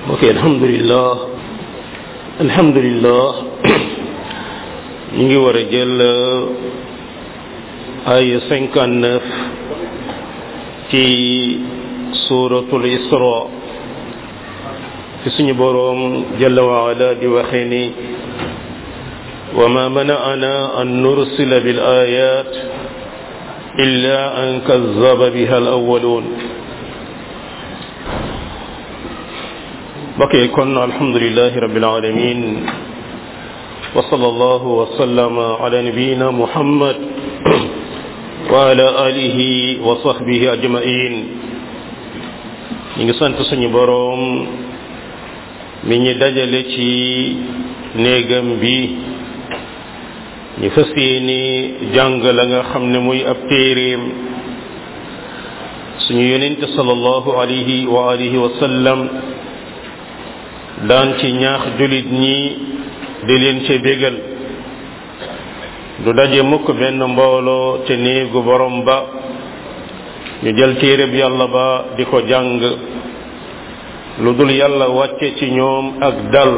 ok alhamdulillah alhamdulillah ñu ngi war a jël ay cinquante neuf ci suratul isra fi suñu boroom jalla wa ala di waxee ni wa ma mana'ana an nursila bil ayat illa an kazzaba biha al awwalun bokk kon alhamdulilahi rabbil alamin wa sallallahu wa sallama ala nabiyyina muhammad wa ala alihi wa sahbihi ajma'in ñu ngi sant suñu boroom mi ñi dajale ci néegam bi ñu fas yéene jàng la nga xam ne muy ab téeréem suñu yonente sallallahu alayhi wa alihi wa sallam daan ci ñaax julit ñi di leen ca bégal du daje mukk benn mbooloo ca néegu borom ba ñu jël téereb yàlla ba di ko jàng lu dul yàlla wàcce ci ñoom ak dal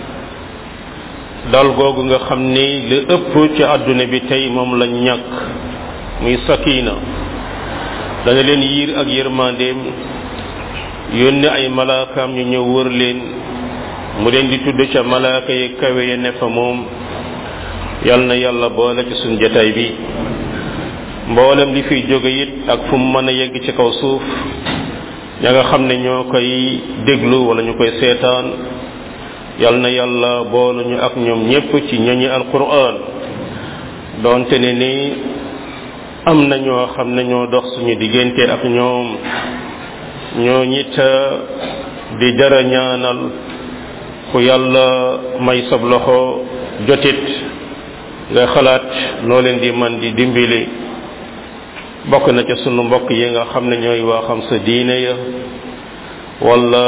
dal googu nga xam ni li ëpp ci àdduna bi tey moom lañ ñàkk muy sakina dana leen yiir ak yërmandeem yónni ay malaakaam ñu ñëw wër leen mu leen di tudd ca malaaka yi kawe ya ne fa moom yal na yàlla boole ci suñ jataay bi mboolem li fiy jóge it ak fu mu mën a yegg ci kaw suuf ña nga xam ne ñoo koy déglu wala ñu koy seetaan yal na yàlla boolu ñu ak ñoom ñépp ci ñoñi alquran doonte ne ni am na ñoo xam ne ñoo dox suñu diggante ak ñoom ñoo ñit di jara ñaanal ku yàlla may sab loxo jotit nga xalaat noo leen di man di dimbali bokk na ca sunu mbokk yi nga xam ne ñooy waa xam sa diine ya wala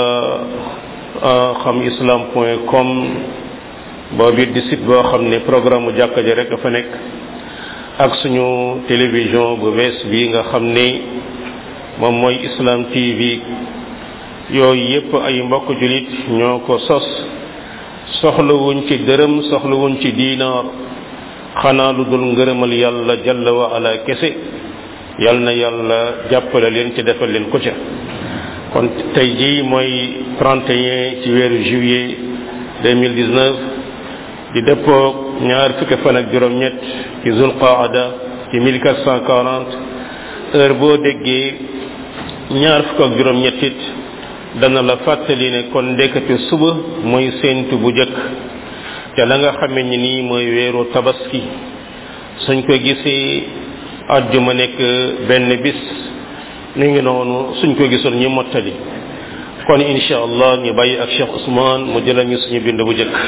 xam islam point com boobu it di site boo xam ne programme mu jàkka ji rek dafa nekk ak suñu télévision bu bees bi nga xam ni moom mooy islam tv yooyu yépp ay mbokk julit ñoo ko sos soxlawuñ ci dërëm soxlawuñ ci diinaar xanaa lu dul ngërëmal yàlla jalla wa ala kese yal na yàlla jàppale leen ci defal leen ko ca kon tey jii mooy 31 ci weeru juillet 2019 di dëppoog ñaar fukki fan ak juróom-ñett ci zulqaada ci 1440 heure boo déggee ñaar fukk ak juróom-ñett it dana la fàttali ne kon ndekete suba mooy séentu bu jëkk te la nga xame ni nii mooy weeru tabaski suñ ko gisee àjjuma nekk benn bis ni ngi noonu suñ ko gisul ñu mottali kon insha allah ñu bàyyi ak Cheikh Ousmane mu jëlal ñu suñu bind bu jëkk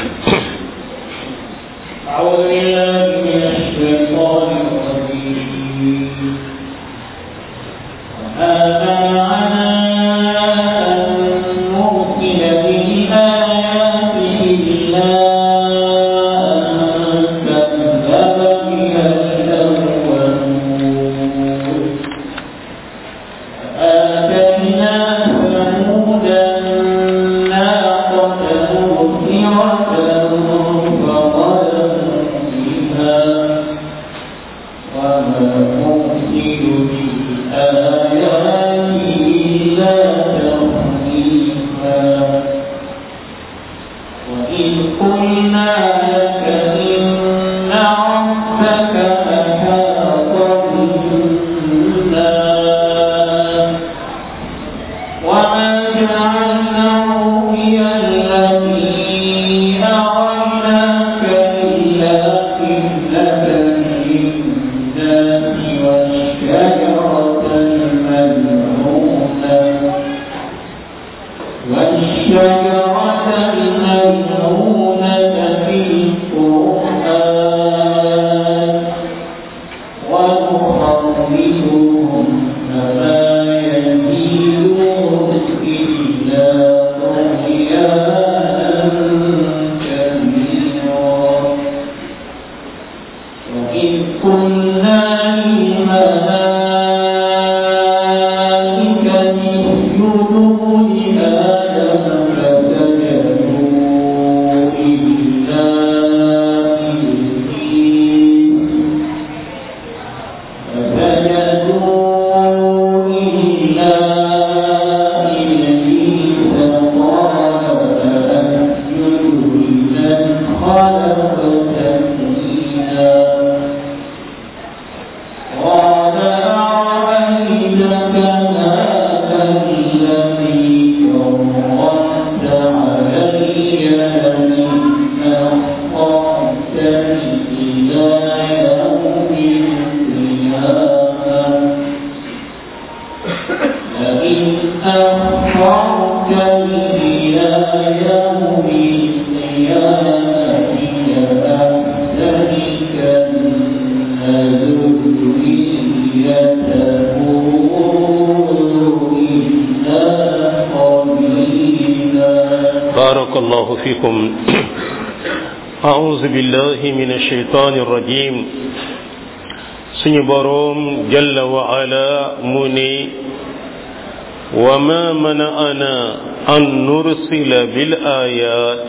أعوذ بالله من الشيطان الرجيم إلى يوم القيامة كذلك بارك الله فيكم أعوذ بالله من الشيطان الرجيم سني بروم جل وعلا مني وما منعنا أن نرسل بالآيات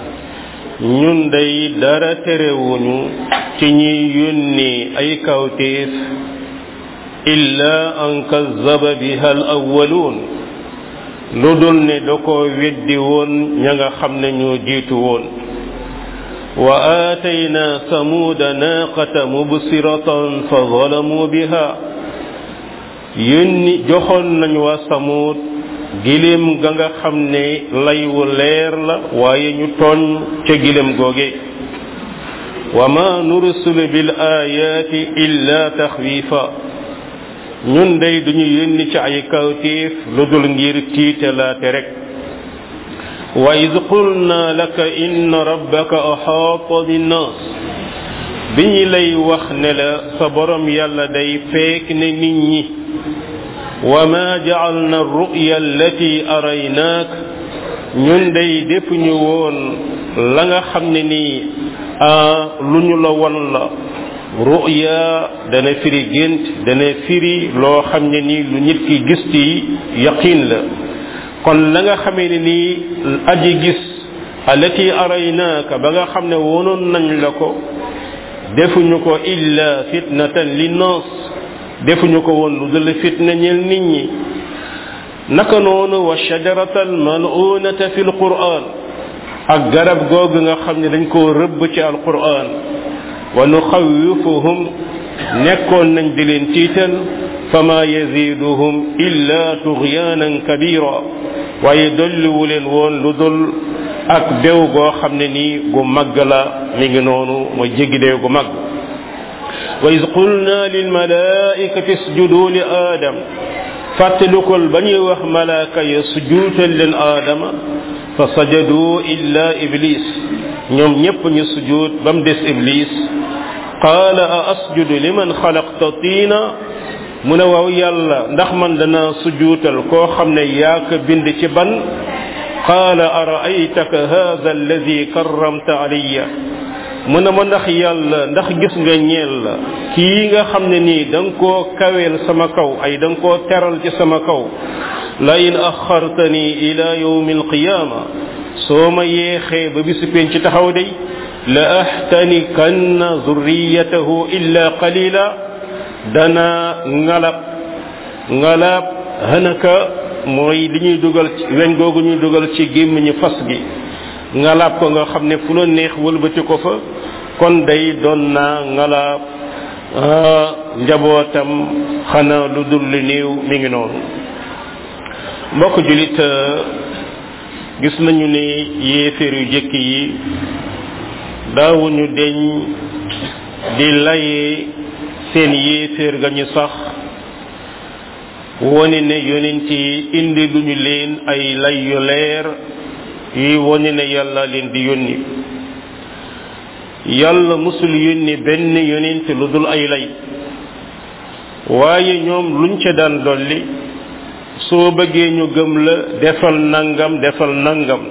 ñun day dara terewuñu ci ñi yónni ay kawtéef illa an kazzaba biha al awwaluun lu dul ne da ko weddi woon ña nga xam ne ñoo jiitu woon wa aatayna samuuda naaqata mubsiratan fa zalamu biha yónni joxoon nañ waa samuud giléem ga nga xam ne lay wu leer la waaye ñu tooñ ca giléem googe wa ma nursulu bil ayaati illa taxwiifa ñun day duñu yónni ci ay kawtéef lu dul ngir tiitalaate rek wa id qulna laka inna rabbaka axaata binnaas bi ñu lay wax ne la sa borom yàlla day feek ne nit ñi wa ma jacalna ruya allati araynaak ñun day defuñu woon la nga xam ne nii lu ñu la won la ruya dana firi gént dana firi loo xam ne nii lu nit ki gis ci yaqin la kon la nga xamee ne nii aji gis allati araynaaka ba nga xam ne wonoon nañ la ko defuñu ko illa fitnatan linnaas defuñu ko woon lu dul fitna ñel nit ñi naka noonu wa shajarata almalunata fi alquran ak garab googu nga xam ne dañ koo rëbb ci alquran wa nuxawifuhum nekkoon nañ di leen tiital fama yaziduhum illa tughyanan kabira waaye dolliwu leen woon lu dul ak dew goo xam ne nii gu màgg la mi ngi noonu mooy jéggi dew gu màgg wa iz qulna lilmalaikati isjudu li aadam fàttalikul ba ñuy wax malaaka ya sujuutal leen aadama fa sajadu illa iblis ñoom ñépp ñu sujuut ba mu des iblis qaala a asjudu liman xalaqta tiina mu ne waaw yàlla ndax man dana sujuutal koo xam ne yaa ko bind ci ban qaala araaytaka hada alladi karramta alayya mu ne ma ndax yàlla ndax gis nga ñeel la kii nga xam ne nii da nga koo kaweel sama kaw ay da nga koo teral ci sama kaw la in axartani ila yawmi alqiyaama soo ma yeexee ba bisu penc ci taxaw day la ahtanikanna zurriyatahu illa qalila dana ngalab ngalab hanaka mooy li ñuy dugal ci weñ googu ñuy dugal ci gémmiñu fas gi ngalaab ko nga xam ne fu la neex wëlbati ko fa kon day doon naa ngalaab njabootam xanaa lu dul li néew mi ngi noonu mbokk julit gis nañu ne yéeféer yu jëkk yi daawuñu deñ di laye seen yéeféer ga ñu sax wone ne yonent yi indi luñu leen ay lay yu leer yuy wone ne yàlla leen di yónni yàlla musul yónni benn yonent lu dul ay lay waaye ñoom luñ ca daan dolli soo bëggee ñu gëm la defal nangam defal nangam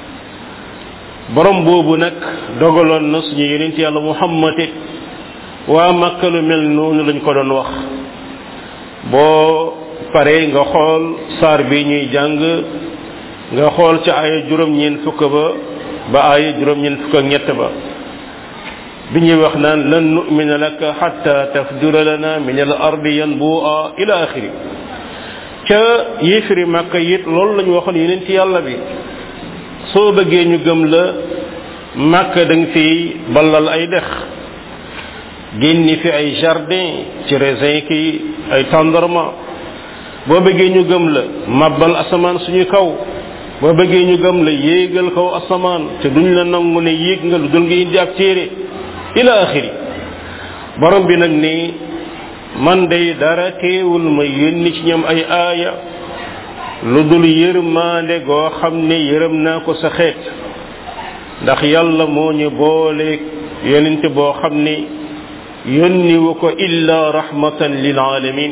borom boobu nag dogaloon na suñu yonent yàlla muhammad it waa Makka lu mel noonu lañ ko doon wax boo paree nga xool saar bi ñuy jàng nga xool ca aaya juróom-ñeent fukk ba ba aaya juróom-ñeent fukk ak ñett ba bi ñuy wax naan lan nu'mina laka hatta tafjura lana min al ardi yanbu'a ila axiri ca yéefiri Makka it loolu lañu waxoon yeneen ci yàlla bi soo bëggee ñu gëm la Makka da nga fi ballal ay dex génni fi ay jardin ci raisin ki ay tendrement boo bëggee ñu gëm la mabbal asamaan suñu kaw boo bëggee ñu gëm la yéegal kaw asamaan te duñ la nangu ne yéeg nga lu dul nga indi ab téere ila axiri borom bi nag ni man day dara teewul ma yónni ci ñoom ay aaya lu dul yërmaande goo xam ne yërëm naa ko sa xeet ndax yàlla moo ñu boole yonent boo xam ne yónniwu ko illa rahmatan lil alamin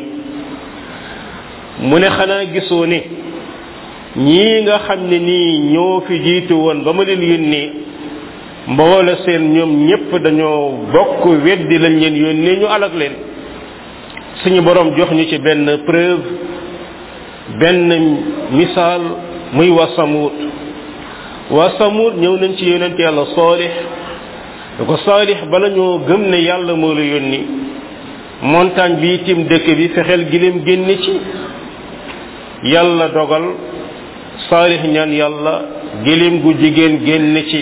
mu ne xanaa gisoo ne ñii nga xam ne nii ñoo fi jiitu woon ba ma leen yónnee mboole seen ñoom ñépp dañoo bokk weddi lañ leen yónnee ñu alag leen suñu borom jox ñu ci benn preuve benn misaal muy waa Samud waa Samud ñëw nañ ci yonent yàlla Saalix da ko Saalix bala ñoo gëm ne yàlla moo la yónni montagne bi tim dëkk bi fexeel gileem génne ci yàlla dogal Saalix ñaan yàlla gileem gu jigéen génne ci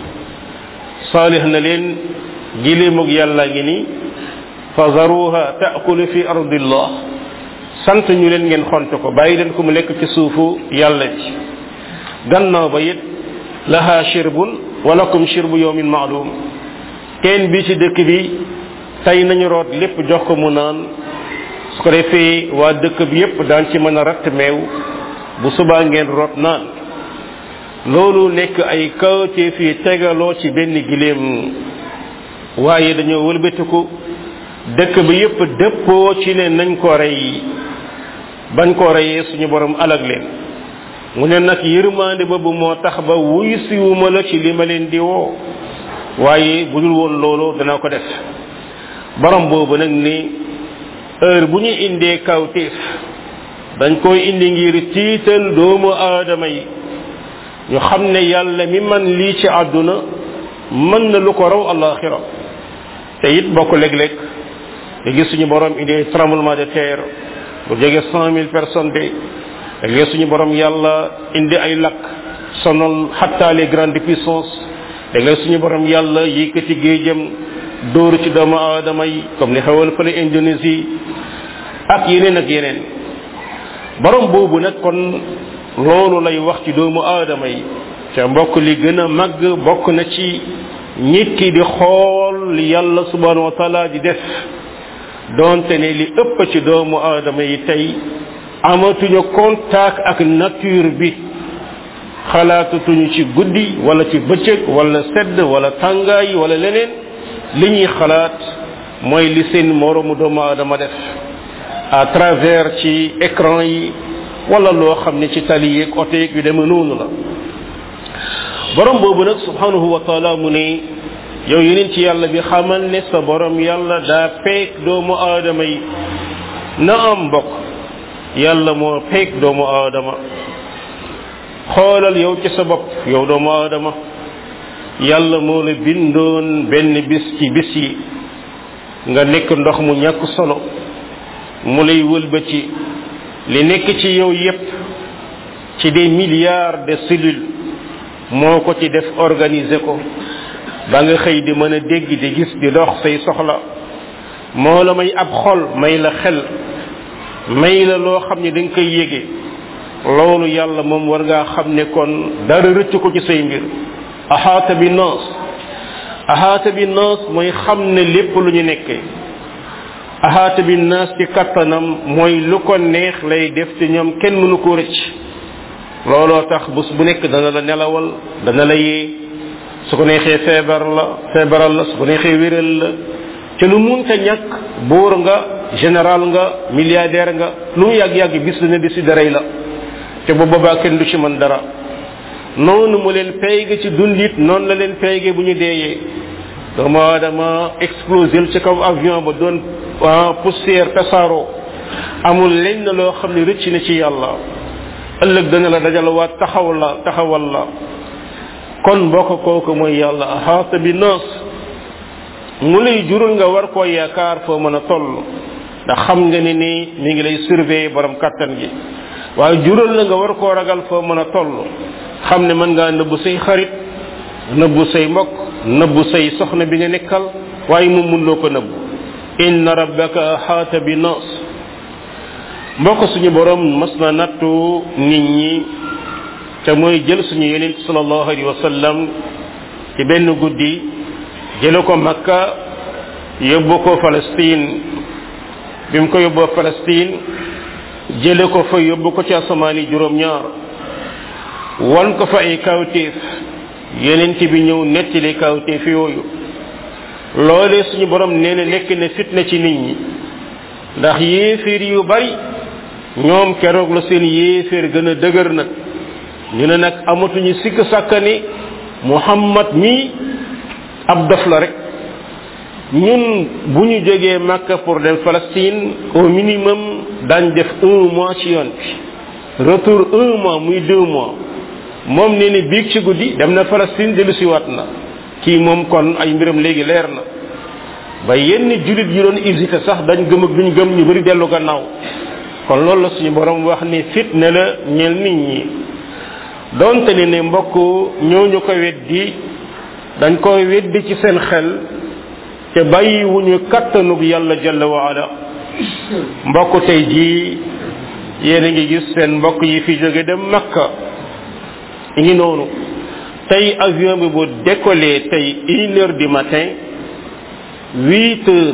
Saalix na leen gileemug yàlla ngi ni fazaruha taakulu fi ardillah sant ñu leen ngeen xont ko bàyyi leen ko mu lekk ci suufu yàlla bi gannaaw ba it laha shirbun wa lakum shirbu yawmin maalum teen bi ci dëkk bi tey nañu root lépp jox ko mu naan su ko defee waa dëkk bi yépp daan ci mën a ratt meew bu subaa ngeen root naan loolu nekk ay kawtee fii tegaloo ci benn giléem waaye dañoo wëlbatiku dëkk bi yépp dëppoo ci ne nañ ko rey bañ ko reyee suñu borom alag leen mu ne nag yërmaande boobu moo tax ba wuy siwuma la ci li ma leen di woo waaye bu dul woon loolu dana ko def borom boobu nag ni heure bu ñu indee kawtéef dañ koy indi ngir tiital doomu aadama yi ñu xam ne yàlla mi man lii ci àdduna mën na lu ko raw alaxira te it bokk léeg-léeg nga gis suñu borom indi tremblement de terre bu jege cent mille personnes de léegi suñu borom yàlla indi ay lakk sonal xatta les grandes puissances léegi suñu borom yàlla yëkkati géejam dóoru ci doomu aadama yi comme ni xewal fële Indonésie ak yeneen ak yeneen borom boobu nag kon loolu lay wax ci doomu aadama yi te mbokk li gën a màgg bokk na ci nit ki di xool li yàlla subhanahu wa taala di def donte ne li ëpp ci doomu aadama yi tey amatuñu contact ak nature bi xalaatatuñu ci guddi wala ci bëccëg wala sedd wala tàngaay wala leneen li ñuy xalaat mooy li seen moroomu doomu aadama def à travers ci écran yi wala loo xam ne ci tali yeeg oto yeeg yu demee noonu la borom boobu nag subhanahu wa taala mu ne yow yeneen ci yàlla bi xamal ne sa borom yàlla daa peeg doomu aadama yi na am mbokk yàlla moo peeg doomu aadama xoolal yow ci sa bopp yow doomu aadama yàlla moo la bindoon benn bis ci bis yi nga nekk ndox mu ñàkk solo mu lay wëlbati li nekk ci yow yépp ci des milliards de cellules moo ko ci def organiser ko ba nga xëy di mën a dégg di gis di dox say soxla moo la may ab xol may la xel may la loo xam ne da nga koy yége loolu yàlla moom war ngaa xam ne kon dara rëcc ko ci say mbir ahaata bi naas ahaata bi naas mooy xam ne lépp lu ñu nekkee ahaata bi naas ci kattanam mooy lu ko neex lay def ci ñoom kenn mënu ko rëcc looloo tax bés bu nekk dana la nelawal dana la yee su ko neexee feebar la feebaral la su ko neexee wéral la te lu munta ñàkk buur nga général nga milliardaire nga lu mu yàgg-yàgg bis dana di si daray la te bu boobaa kenn du ci mën dara noonu mu leen payge ci dundit noonu la leen payge bu ñu deeyee doomu aadama explosé ci kaw avion ba doon poussière tasaaroo amul lenn loo xam ne rëcc na ci yàlla ëllëg dana la dajalawaat taxaw la taxawal la kon mbokk kooku mooy yàlla ahaata bi naas mu lay jural nga war koo yaakaar foo mën a toll ndax xam nga ni nii mi ngi lay surveiller borom kattan gi waaye jural la nga war koo ragal foo mën a toll xam ne mën ngaa nëbbu say xarit nëbbu say mbokk nëbbu say soxna bi nga nekkal waaye moom mun loo ko nëbbu inna rabbaka ahaata bi naas mbokk suñu borom mas na nattu nit ñi te mooy jël suñu yeneen sallallahu alayhi wa sallam ci benn guddi jële ko makka yóbbu ko palestine bi mu ko yóbboo palestine jële ko fa yóbbu ko ci asamaani juróom-ñaar wan ko fa ay kawtéef yenent bi ñëw nettali kawtéef yooyu loolee suñu borom nee na nekk na fitna ci nit ñi ndax yéeféer yu bari ñoom keroog la seen yéeféer gën a dëgër nag ñu ne nag amatuñu sikk sàkkani muhammad mi ab dof la rek ñun bu ñu jógee Makka pour dem Palestine au minimum daañ def un mois ci yoon bi retour un mois muy deux mois moom nee ni biig ci guddi dem na Palestine dellu si waat na kii moom kon ay mbiram léegi leer na ba yenn julit yi doon hésité sax dañ gëm ak duñ gëm ñu bari dellu gannaaw kon loolu la suñu borom wax ni fitne la ñeel nit ñi donte ne ne mbokk ñooñu ko weddi dañ koy weddi ci seen xel te bàyyi wuñu kattanug yàlla jalla wa ala mbokk tey jii yéen a ngi gis seen mbokk yi fi jóge dem makka ngi noonu tey avion bi bu décollé tey une heure du matin huit heures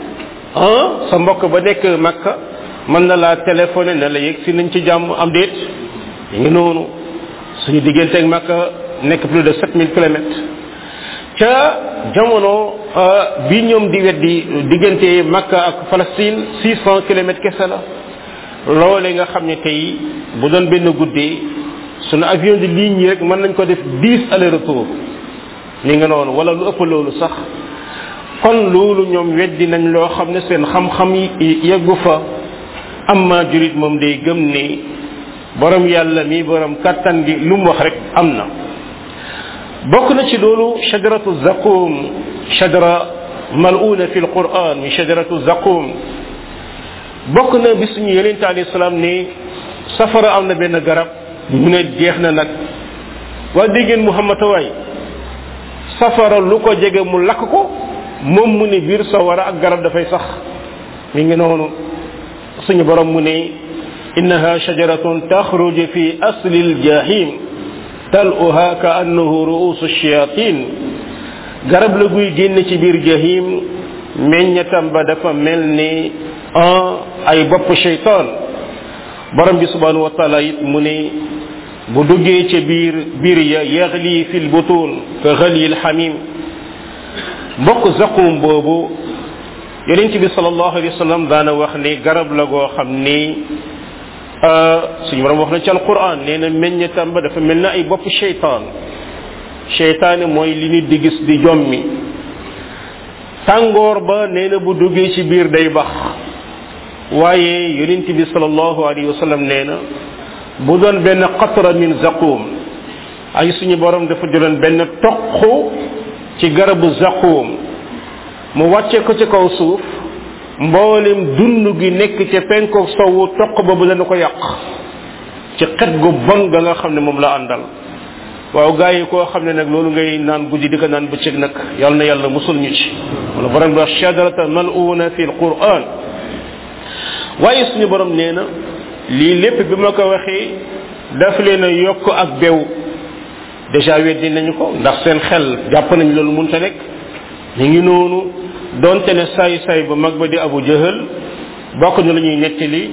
ah sa mbokk ba nekk makka mën na laa téléphoné ne la yegg si nañ ci jàmm am déet ngi noonu suñu diggante ak makka nekk plus de sept mille kilomètres ca jamono bi ñoom di weddi diggante makka ak palestine six cent kilomètres kese la loole nga xam ne tey bu doon benn guddee sunu avion de ligne yi rek mën nañ ko def dix aller retour ni nga noonu wala lu ëpp loolu sax kon loolu ñoom weddi nañ loo xam ne seen xam-xam yi yeggu fa amma jurit moom day gëm ni borom yàlla mi borom kattan gi lu mu wax rek am na bokk na ci loolu shajaratu zaqum shajara mal'una fi alquran mi shajaratu zaqum bokk na bi suñu yonente alayhi salaam ni safara am na benn garab mu ne jeex na nag waa déggeen muhammad waay safara lu ko jege mu lakk ko moom mu ne biir sawara ak garab dafay sax mi ngi noonu suñu borom mu ne innaha shajaratun taxruju fi asli aljahim taluha ka annahu ruusu shayatin garab la guy génn ci biir jahim meññatam ba dafa mel ni ay bopp shaytan borom bi subhanahu wa taala it mu ne bu duggee ca biir biir ya yaxli fi lbutun ka xali lxamim mbokk zaqum boobu yonent bi salallahu alayhi wa sallam daana wax ni garab la goo xam ni suñu borom wax na ci alquran nee na meññatam ba dafa mel na ay bopp sheytaan sheytaane mooy li nit di gis di jommi tàngoor ba nee na bu duggee ci biir day bax waaye yonent bi salallahu alayhi wa sallam nee na bu doon benn qatra min zaqum ay suñu borom dafa jëloon benn toq ci garabu zaqum mu wàcce ko ci kaw suuf mboolem dund gi nekk ca penkook sowu toq boobu dana ko yàq ci xet gu bon ga nga xam ne moom la àndal waaw gaa yi koo xam ne nag loolu ngay naan guddi di ko naan bëccëg nag yal na yàlla musul ñu ci wala borom bi wax shajarata mal'una fi alquran waaye suñu borom nee na lii lépp bi ma ko waxee daf leen a yokk ak bew déjà weddi nañu ko ndax seen xel jàpp nañ loolu munta nekk ñu ngi noonu donte ne saay saay bu mag ba di abu jahal bokk na la ñuy nettali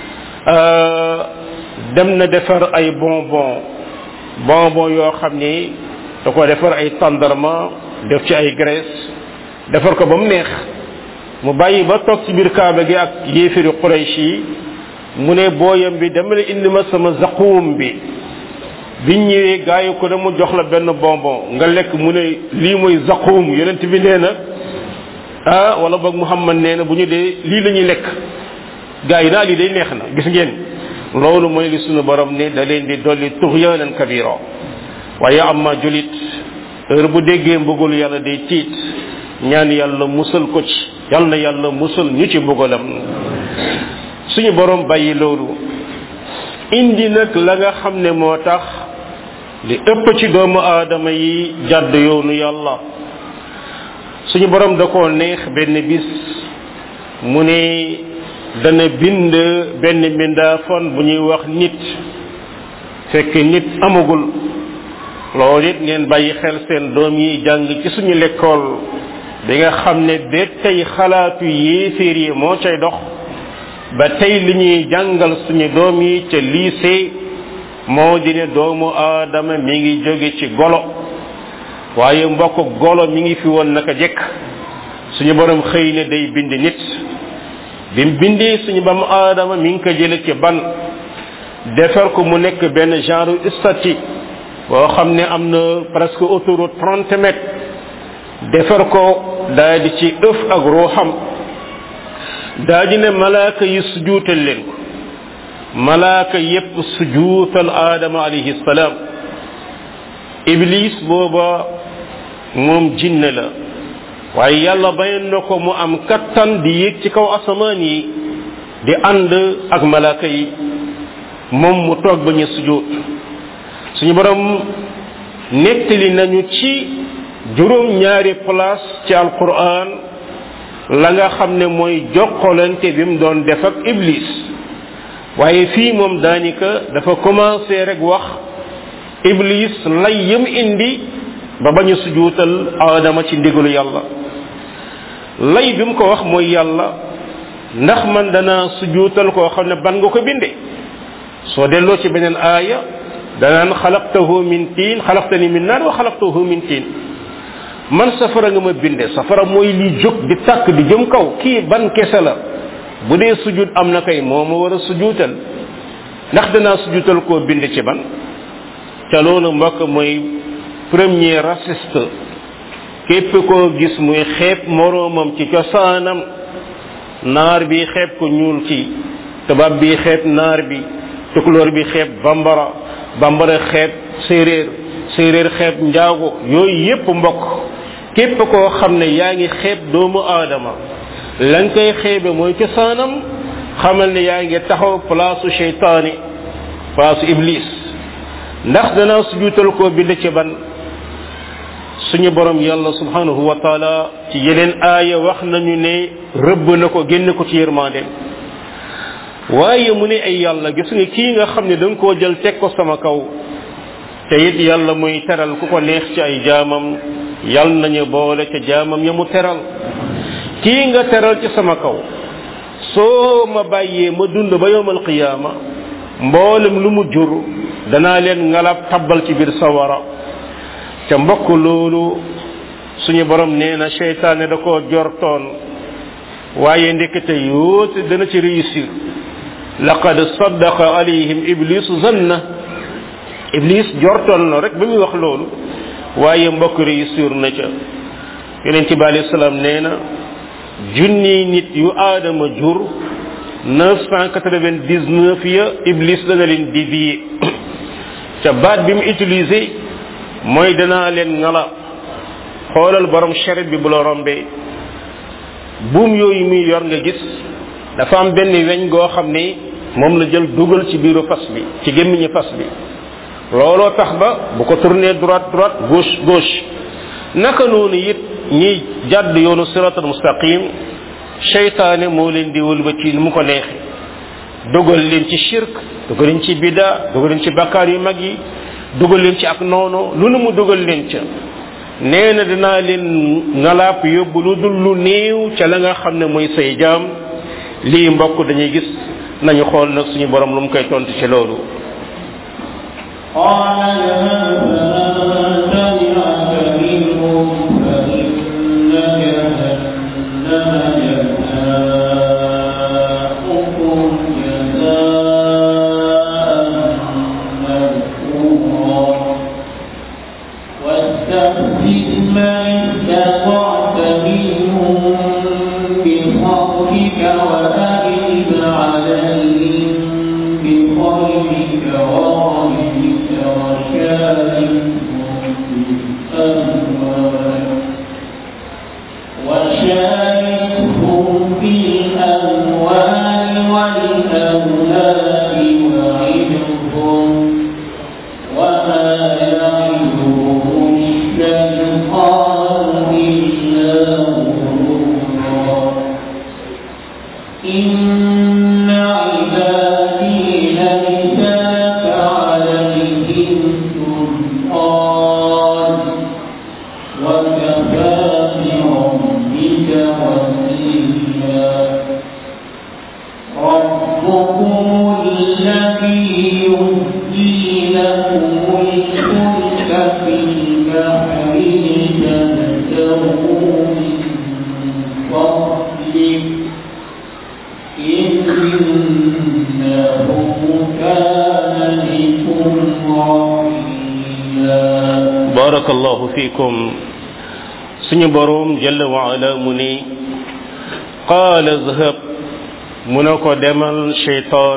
dem na defar ay bonbon bonbon yoo xam ni da ko defar ay tàndarma def ci ay graisse defar ko ba mu neex mu bàyyi ba toog ci biir kaaba gi ak yéefiri quraysh yi mu ne booyam bi dama la indi ma sama zaquum bi biñ ñëwee gaayu ko dama jox la benn bonbon nga lekk mu ne lii mooy zaquum yonent bi nee na ah wala boog muhammad nee na bu ñu dee lii la ñuy lekk gaa yi naa lii day neex na gis ngeen loolu mooy li sunu borom ne da leen di dolli tuxyaanan kabira waaye amma julit heure bu déggee mbugul yàlla day tiit ñaan yàlla musal ko ci yàlla na yàlla musal ñu ci mbugalam suñu borom bàyyi loolu indi nag la nga xam ne moo tax li ëpp ci doomu aadama yi jàdd yoonu yàlla suñu borom da koo neex benn bis mu ne dana bind benn mbindaafon bu ñuy wax nit fekk nit amagul loolu it ngeen bàyyi xel seen doom yi jàng ci suñu lekkool bi nga xam ne ba tey xalaatu yéeféer yi moo cay dox ba tey li ñuy jàngal suñu doom yi ca lycée moo di ne doomu aadama mi ngi jóge ci golo waaye mbokk golo mi ngi fi woon naka jekk suñu borom xëy ne day bind nit bi mu bindee suñu bam aadama mi ngi ko jële ci ban defar ko mu nekk benn genre statue boo xam ne am na presque autour trente mètres defar ko daa di ci ëf ak ruuxam daa di ne malaaka yi sujuutal leen ko malaaka yépp sujuutal aadama alayhi salaam iblis booba moom jinne la waaye yàlla bayoon na ko mu am kattan di yéeg ci kaw asamaan yi di ànd ak malaaka yi moom mu toog ba ñu sujuut suñu borom nettali nañu ci juróom ñaari place ci alquran la nga xam ne mooy jokkalante bi mu doon def ak iblis waaye fii moom daanika dafa commencé rek wax iblis lay yëm indi ba bañu sujuutal aadama ci ndigalu yàlla lay bi mu ko wax mooy yàlla ndax man dana sujuutal koo xam ne ban nga ko binde soo delloo ci beneen aaya danaan xalaqtahu min tiin xalaqtani min naar wa xalaqtahu min tiin man safara nga ma binde safara mooy li jóg di tàkk di jëm kaw kii ban kese la bu dee sujud am na kay moo ma war a sujuutal ndax danaa sujuutal koo bind ci ban te loolu mbokk mooy premier raciste képp koo gis muy xeeb moroomam ci cosaanam naar bi xeeb ko ñuul ci tubaab bi xeeb naar bi tukulóor bi xeeb bambara bambara xeeb séeréer séeréer xeeb njaago yooyu yépp mbokk képp koo xam ne yaa ngi xeeb doomu aadama la nga koy xeebe mooy cosaanam xamal ne yaa ngi taxaw place cheytaani place iblis ndax danaa sujuutal koo bind ci ban suñu borom yàlla subhanahu wa taala ci yeneen aaya wax nañu ne rëbb na ko génn ko ci yërmandeem waaye mu ne ay yàlla gis nga kii nga xam ne da nga koo jël teg ko sama kaw te it yàlla muy teral ku ko neex ci ay jaamam yal nañu boole ca jaamam ya mu teral kii nga teral ci sama kaw soo ma bàyyee ma dund ba yowmal qiyaama mboolem lu mu jur danaa leen ngalab tabbal ci biir sawara ca mbokk loolu suñu borom nee na seytaane da koo jortoon waaye ndekete yoote dana ci réussir laqad saddaqa alayhim iblis zanna iblis jortoon na rek ba muy wax loolu waaye mbokk réussir na ca yonent bi alayhi salaam nee na junni nit yu aadama jur 999 ya iblis dana leen dévier ca baat bi mu utilisé mooy danaa leen ngala xoolal borom charit bi bu la rombee buum yooyu muy yor nga gis dafa am benn weñ goo xam ne moom la jël dugal ci biiru fas bi ci gémmiñu fas bi looloo tax ba bu ko tourné droite droite gauche gauche naka noonu it ñiy jàdd yoonu siratal mustaqim seytaane moo leen di wëlbati mu ko neexe dugal leen ci shirk dugal leen ci bida dugal leen ci bakkaar yu mag yi dugal leen ci ak noono lu nu mu dugal leen ca nee na dinaa leen ngalaap yóbbu lu dul lu néew ca la nga xam ne mooy say jaam lii mbokk dañuy gis nañu xool nag suñu borom lu mu koy tontu ci loolu قال لمن تبعك منهم فإن جهنم جزاؤكم جزاء موفورا واستفزز من استطعت منهم بصوتك وأجلب عليهم بخيرك ورجلك وشاركهم في الأموال وشاركهم في الأموال والأولاد وعدهم وما يعدهم الشيطان barakallahu fikum suñu boroom jalla wa ala mu ni qaala zhab mu ne ko demal sheytaan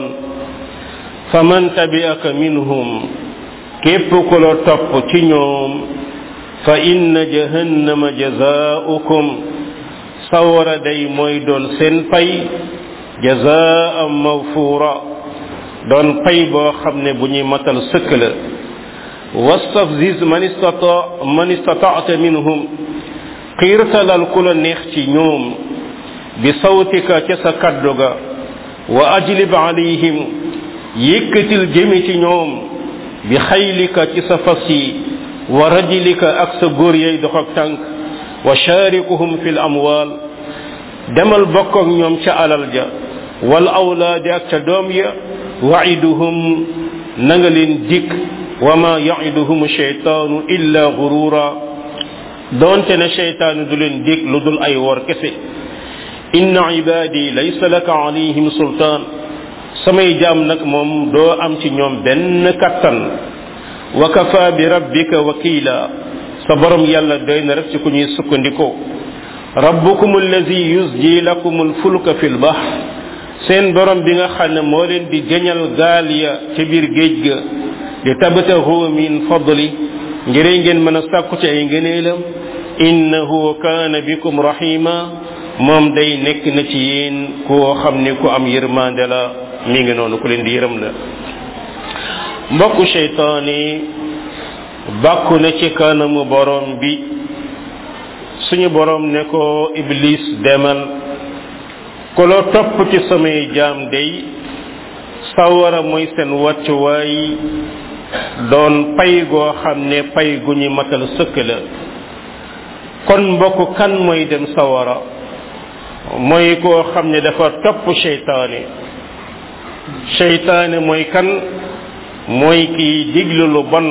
faman tabi'aka minhum képp ku la topp ci ñoom fa inna jahannama jazaa'ukum sawara day mooy doon seen pay jazaa'an mawfuura doon pay boo xam ne bu ñuy matal sëkk la wastafziz man istata man istata'ta minhum xiirtalal ku la neex ci ñoom bi sawtika ca sa kaddu ga wa ajlib alayhim yëkkatil jëme ci ñoom bi xaylika ci sa fas yi wa rajlika ak sa góor yay dox ak tànk wa sharikuhum fi l amwal demal bokk ak ñoom ca alal ja wal awlaadi ak ca doom ya waiduhum na nga leen dikk wa ma yaiduhum sheytaanu illa gurura doonte ne sheytaanu du leen dikk lu dul ay wor kese inna ibadi laysa laka alayhim sultaan samay jaam nag moom doo am ci ñoom benn kattan wa kafa bi rabbika wakila sa borom yàlla doy na rek ci ku ñuy sukkandikoo rabbukum allazi yusji lakum alfulka fi lbahr seen borom bi nga xam ne moo leen di jëñal gaal ya ca biir géej ga di tabtahu min fadli ngir ngeen mën a sàkku ci ay ngëneelam innahu kaana bikum rahima moom day nekk na ci yéen koo xam ne ku am yërmande la mi ngi noonu ku leen di yërëm la mbokku seytaane bàkku na ci kanamu borom bi suñu borom ne ko iblis demal ku la topp ci samay jaam day sawara mooy seen wàccuwaay doon pay goo xam ne pay gu ñu matal sëkk la kon mbokk kan mooy dem sawara mooy koo xam ne dafa topp seytaane seytaane mooy kan mooy kiy diglu lu bon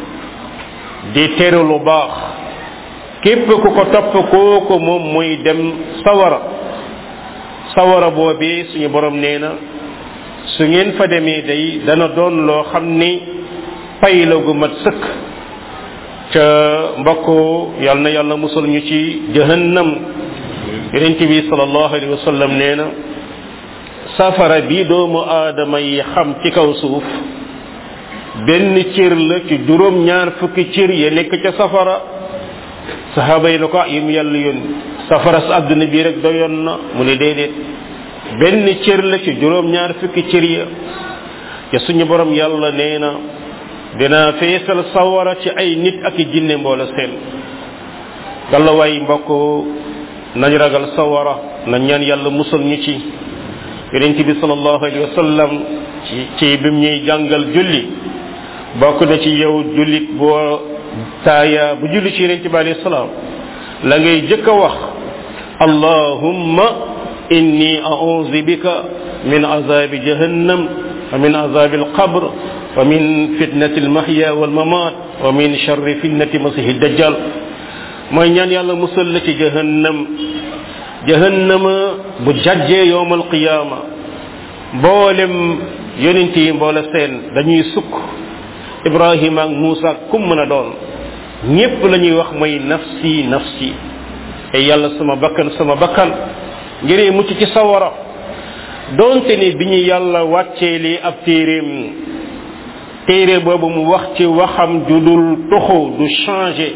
di tere lu baax képp ku ko topp kooku moom mooy dem sawara sawara boobee suñu borom nee na su ngeen fa demee day dana doon loo xam ni pay la gu mat sëkk ca mbokk yal na yàlla musal ñu ci jahannam yonent bi sallallahu alayhi wa sallam nee na safara bi doomu aadama yi xam ci kaw suuf benn cër la ci juróom ñaar fukki cër ya nekk ca safara saxaaba yi na ko yim yàlla yoon safara sa àdduna bii rek doyoon na mu ne déedéet benn cër la ci juróom ñaar fukki cër ya te suñu borom yàlla nee na dinaa feesal sawara ci ay nit ak i jinne mboola seen galla waay mbokk nañ ragal sawara nañ ñaan yàlla musal ñu ci yonent bi sallallahu alayhi wa sallam ci ci bim ñuy jàngal julli bokk na ci yow jullit boo taaya bu julli ci yonent bi alayhi salaam la ngay jëkk a wax allahumma inni a'udhu bika min azabi jahannam wa min azabi alqabr wa min fitnati almahya walmamat wa min sharri fitnati masihi dajjal mooy ñaan yàlla musal la ci jahannam jahannama bu jajjee yowmal qiyaama mboolem yonent yi mboole seen dañuy sukk ibrahima ak muusa ak kum mën a doon ñépp la ñuy wax mooy nafsi nafsi te yàlla sama bakkan sama bakkan ngir mucc ci sawara doonte ni bi ñu yàlla wàccee li ab téeréem téere boobu mu wax ci waxam ju dul tuxu du changé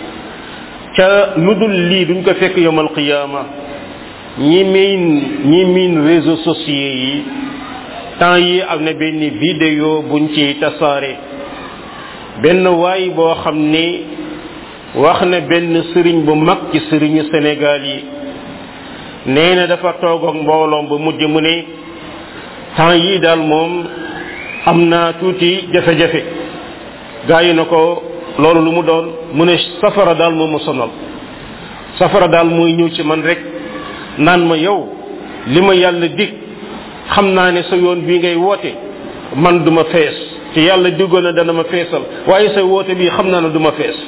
ca lu dul lii duñ ko fekk yowmal qiyaama ñi miin ñi miin réseaux sociaux yi temps yi am na benn vidéo buñ ci tasaare benn waay boo xam ni wax na benn sëriñ bu mag ci sëriñu Sénégal yi nee na dafa toog ak mbooloom ba mujj mu ne temps yi daal moom am naa tuuti jafe-jafe gaa yi na ko loolu lu mu doon mu ne safara daal moo ma sonal safara daal mooy ñëw ci man rek naan ma yow li ma yàlla dig xam naa ne sa yoon bii ngay woote man duma fees te yàlla diggoon na dana ma feesal waaye sa woote bii xam naa ne duma fees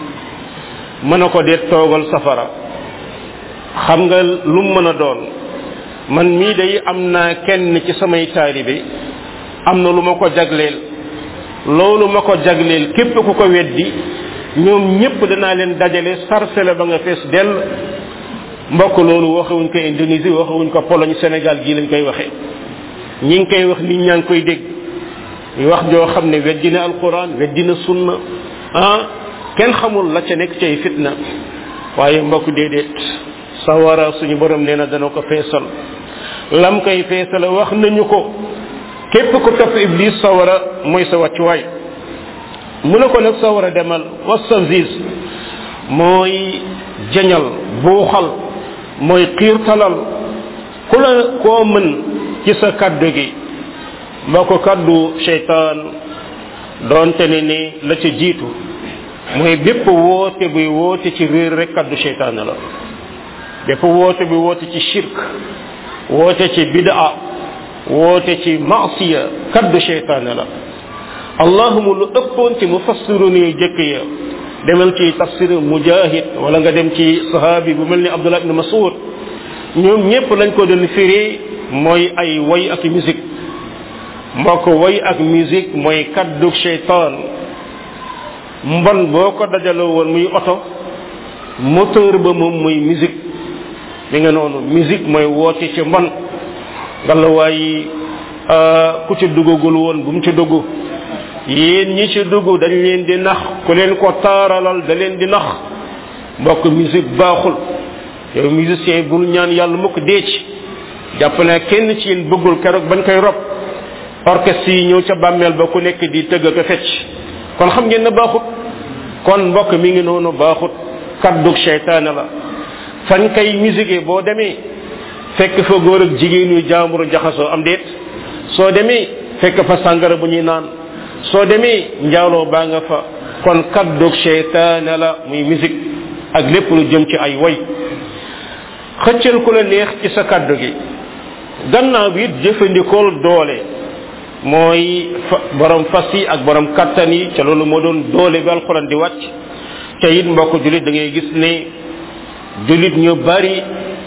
mën a ko deet toogal safara xam nga lu mu mën a doon man mii day am naa kenn ci samay taalibe am na lu ma ko jagleel loolu ma ko jagleel képp ku ko weddi ñoom ñépp danaa leen dajale sarcele ba nga fees dell mbokk loolu waxewuñ ko Indonésie waxewuñ ko Pologne Sénégal gii lañ koy waxee ñi ngi koy wax nit ñaa ngi koy dégg ñu wax joo xam ne weddi na alquran weddi na sunna ah kenn xamul la ca nekk cay fitna waaye mbokk déedéet sawara suñu borom nee na dana ko feesal lam koy feesal wax nañu ko képp ku topp iblis sawara mooy sa wàccuwaay mu ne ko nag sawara demal wastanzis mooy jañal buuxal mooy xiirtalal ku la koo mën ci sa kaddu gi mbokk kaddu cheytaan doonte ne ni la ca jiitu mooy bépp woote buy woote ci réer rek kaddu cheytaan la bépp woote buy woote ci shirk woote ci bidaa woote ci maasiya kaddu cheytaan la allahuma lu ëppoon ci mufassiru ni jëkk ya demal ci tafsir mujahid wala nga dem ci sahabi bu mel ni abdullah ibn masud ñoom ñépp lañ ko doon firi mooy ay way ak musique mbokk way ak musique mooy kaddu cheytaan mbon boo ko dajaloo woon muy oto moteur ba moom muy musique mi nga noonu musique mooy woote ci mbon ngalla waayi ku ci duggagul woon bu mu ci dugg yéen ñi ci dugg dañ leen di nax ku leen ko taaralal da leen di nax mbokk musique baaxul yow musicien bul ñaan yàlla mukk dee ci jàpp naa kenn ci yéen bëggul keroog bañ koy rob orchestre yi ñëw ca bàmmeel ba ku nekk di tëgg ko fecc kon xam ngeen ne baaxut kon mbokk mi ngi noonu baaxut kaddug seytaane la fañ kay musique boo demee fekk fa góor ak jigéen yu jaamburu jaxasoo am déet soo demee fekk fa sàngara bu ñuy naan soo demee njaaloo baa nga fa kon kaddug seytaane la muy musique ak lépp lu jëm ci ay way xëccal ku la neex ci sa kaddu gi gannaaw bi it jëfandikool doole mooy borom fas yi ak borom kattan yi ca loolu moo doon doole bi alxuraan di wàcc ca it mbokk julit da ngay gis ne julit ñu bari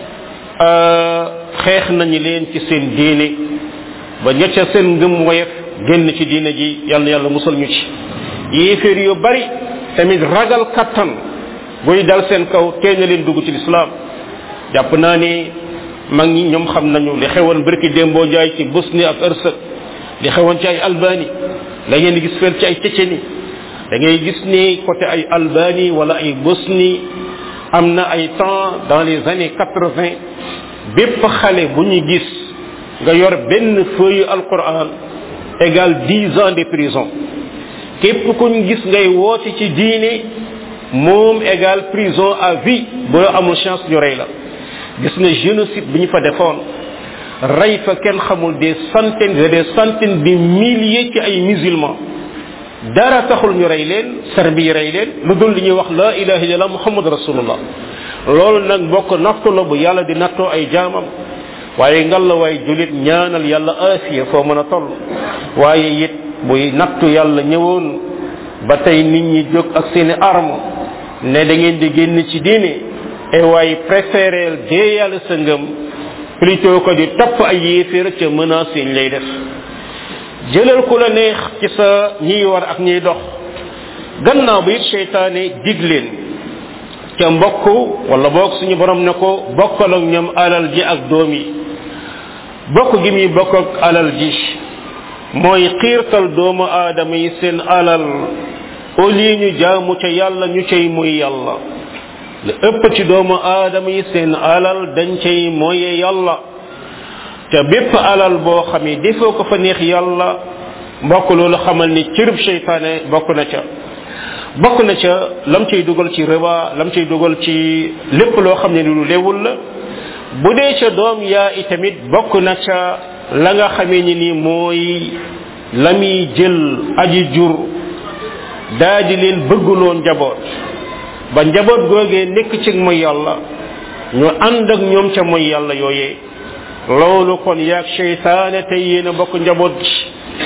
xeex nañu leen ci seen diine ba ña ca seen ngëm woyef génn ci diine ji yàlla yàlla musal ñu ci yéeféer yu bari tamit ragal kattan buy dal seen kaw tee na leen dugg ci lislaam jàpp naa ni mag ñi ñoom xam nañu li xewoon bërki démboo jaay ci Bosnie ak Hersek li xewoon ci ay Albanie la ngeen di gis feel ci ay Tchétchénie da ngay gis ni côté ay Albanie wala ay Bosnie am na ay temps dans les années quatre-vingt bépp xale bu ñu gis nga yor benn feuille alquran égal dix ans de prison képp ku ñu gis ngay woote ci diine moom égal prison à vie boo amul chance ñu rey la gis nga génocide bi ñu fa defoon rey fa kenn xamul des centaines et des centaines de milliers ci ay musulmans dara taxul ñu rey leen serbi yi rey leen lu dul li ñuy wax la ilaha illallah muhammad rasulullah loolu nag bokk nattu la bu yàlla di nattoo ay jaamam waaye ngal la waay julit ñaanal yàlla afiya foo mën a toll waaye it buy nattu yàlla ñëwoon ba tey nit ñi jóg ak seeni arme ne da ngeen di génn ci diine et waaye préféreel dee yàlla sa ngëm plutôt que di topp ay yéeféer ca menace yi lay def jëlal ku la neex ci sa ñiy war ak ñiy dox gannaaw bi it seytaane dig leen ca mbokk wala boog suñu borom ne ko bokkal ak ñoom alal ji ak doom yi bokk gi muy bokk ak alal ji mooy xiirtal doomu aadama yi seen alal au lieu ñu jaamu ca yàlla ñu cay muy yàlla lu ëpp ci doomu aadama yi seen alal dañ cay moye yàlla te bépp alal boo xam ne defoo ko fa neex yàlla mbokk loolu xamal ni cërub seytaane bokk na ca bokk na ca lam cay dugal ci riba lam cay dugal ci lépp loo xam ne lu lewul la bu dee ca doom yaa itamit bokk na ca la nga xamee ni ni mooy la muy jël aji jur daa di leen bëgguloo njaboot ba njaboot googee nekk ci mooy yàlla ñu ànd ak ñoom ca mooy yàlla yooyee loolu kon yaag cheytaane tey yéen a bokk njaboot gi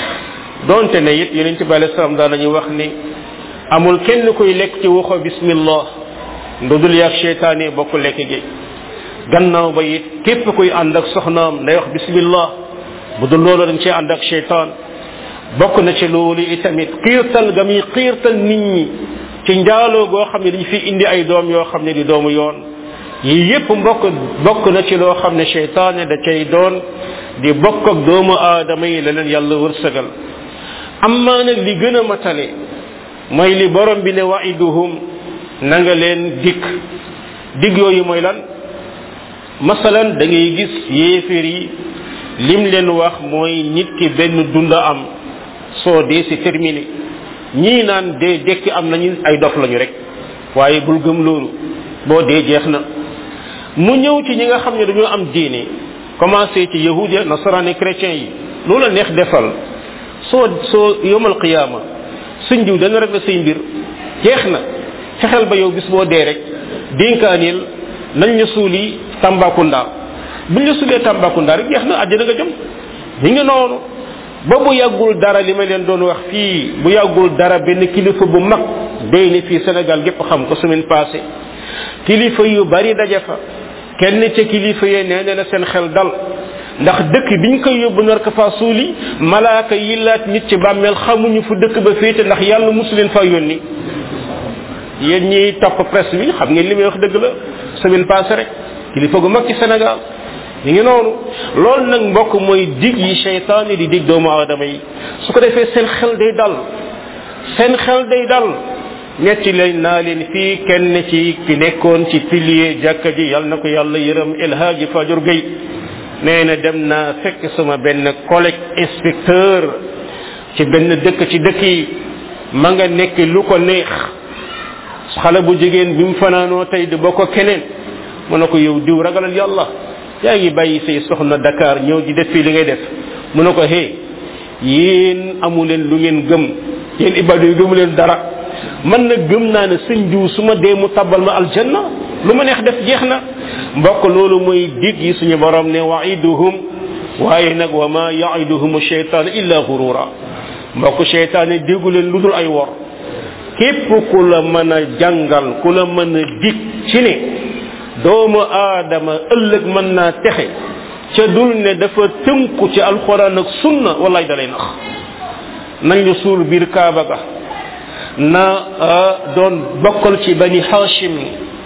donte ne it yeneen ci bàyyi salaam daal dañuy wax ni amul kenn kuy lekk ci waxo bismillah ndudul yaag cheytaane bokk lekk gi gannaaw ba it képp kuy ànd ak soxnaam day wax bismillah bu dul loolu dañ cee ànd ak cheytaan bokk na ci loolu itamit xiirtal ga muy xiirtal nit ñi ci njaaloo goo xam ne dañ fi indi ay doom yoo xam ne di doomu yoon yi yépp mbokk bokk na ci loo xam ne cheytaane da cay doon di bokk ak doomu aadama yi la leen yàlla wërsëgal amma nag li gën a matale mooy li borom bi ne waiduhum na nga leen dikk digg yooyu mooy lan masalan da ngay gis yéeféer yi lim leen wax mooy nit ki benn dunda am soo dee si terminé ñii naan dee dekki am nañu ay dof lañu rek waaye bul gëm loolu boo dee jeex na mu ñëw ci ñi nga xam ne dañoo am diine commencé ci yahudia nasaraan chrétien yi loola neex defal soo soo yomal qiyaama suñ diw dana rek la say mbir jeex na fexeel ba yow bis boo dee rek dénkaanil nañ ñu suuli Tambacounda buñ la suulee Tambacounda rek jeex na àddina nga jëm ñi ngi noonu ba bu yàggul dara li ma leen doon wax fii bu yàggul dara benn kilifa bu mag day ne fii Sénégal gépp xam ko semaine passée kilifa yu bari daje fa kenn ca kilifa yee nee na seen xel dal ndax dëkk biñ koy yóbbu nar ko fa suuli malaaka yi laat nit ci bàmmeel xamuñu fu dëkk ba féete ndax yàlla musu leen fa yónni yéen ñiy topp presse bi xam ngeen li may wax dëgg la semaine passée rek kilifa gu mag ci Sénégal ñu ngi noonu loolu nag mbokk mooy dig yi cheytaan yi di dig doomu aadama yi su ko defee seen xel day dal seen xel day dal ñetti leen naa leen fii kenn ci ki nekkoon ci pilier jàkka ji yal na ko yàlla yërëm El Hadji Fajur Gueye nee na dem naa fekk sama benn collègue inspecteur ci benn dëkk ci dëkk yi ma nga nekk lu ko neex xale bu jigéen bi mu fanaanoo tey di bokk keneen mu ne ko yow diw ragalal yàlla yaa ngi bàyyi say soxna Dakar ñëw di def fii li ngay def mu ne ko hé yéen amu leen lu ngeen gëm yéen ibadu yi gëmu leen dara man na gëm naa ne sëñ diw su ma dee mu tabal ma aljanna lu ma neex def jeex na mbokk loolu mooy dig yi suñu borom ne waiduhum waaye nag wa ma yaiduhum cheytaan illa gurura mbokk cheytaane déggu leen lu dul ay wor képp ku la mën a jàngal ku la mën a dig ci ne doomu aadama ëllëg mën naa texe ca dul ne dafa tënku ci alxuraan ak sunna wallaay dalay nax nañ la suul biir kaaba ga na doon bokkal ci bani hashim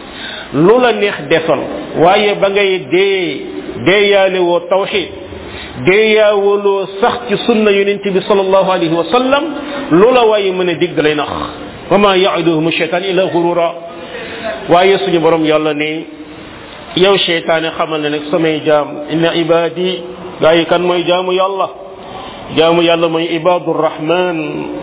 lu la neex defal waaye ba ngay dee deeyaale woo tawxid deeyaawaloo sax ci sunna yonent bi sallallahu alayhi wa sallam lu la waaye mën a dig dalay nax wa ma yaiduhum cheytaan illa gurura waaye suñu borom yàlla ne yow cheytaane xamal ne nag samay jaam inna ibadi gaa yi kan mooy jaamu yàlla jaamu yàlla mooy ibadu rahman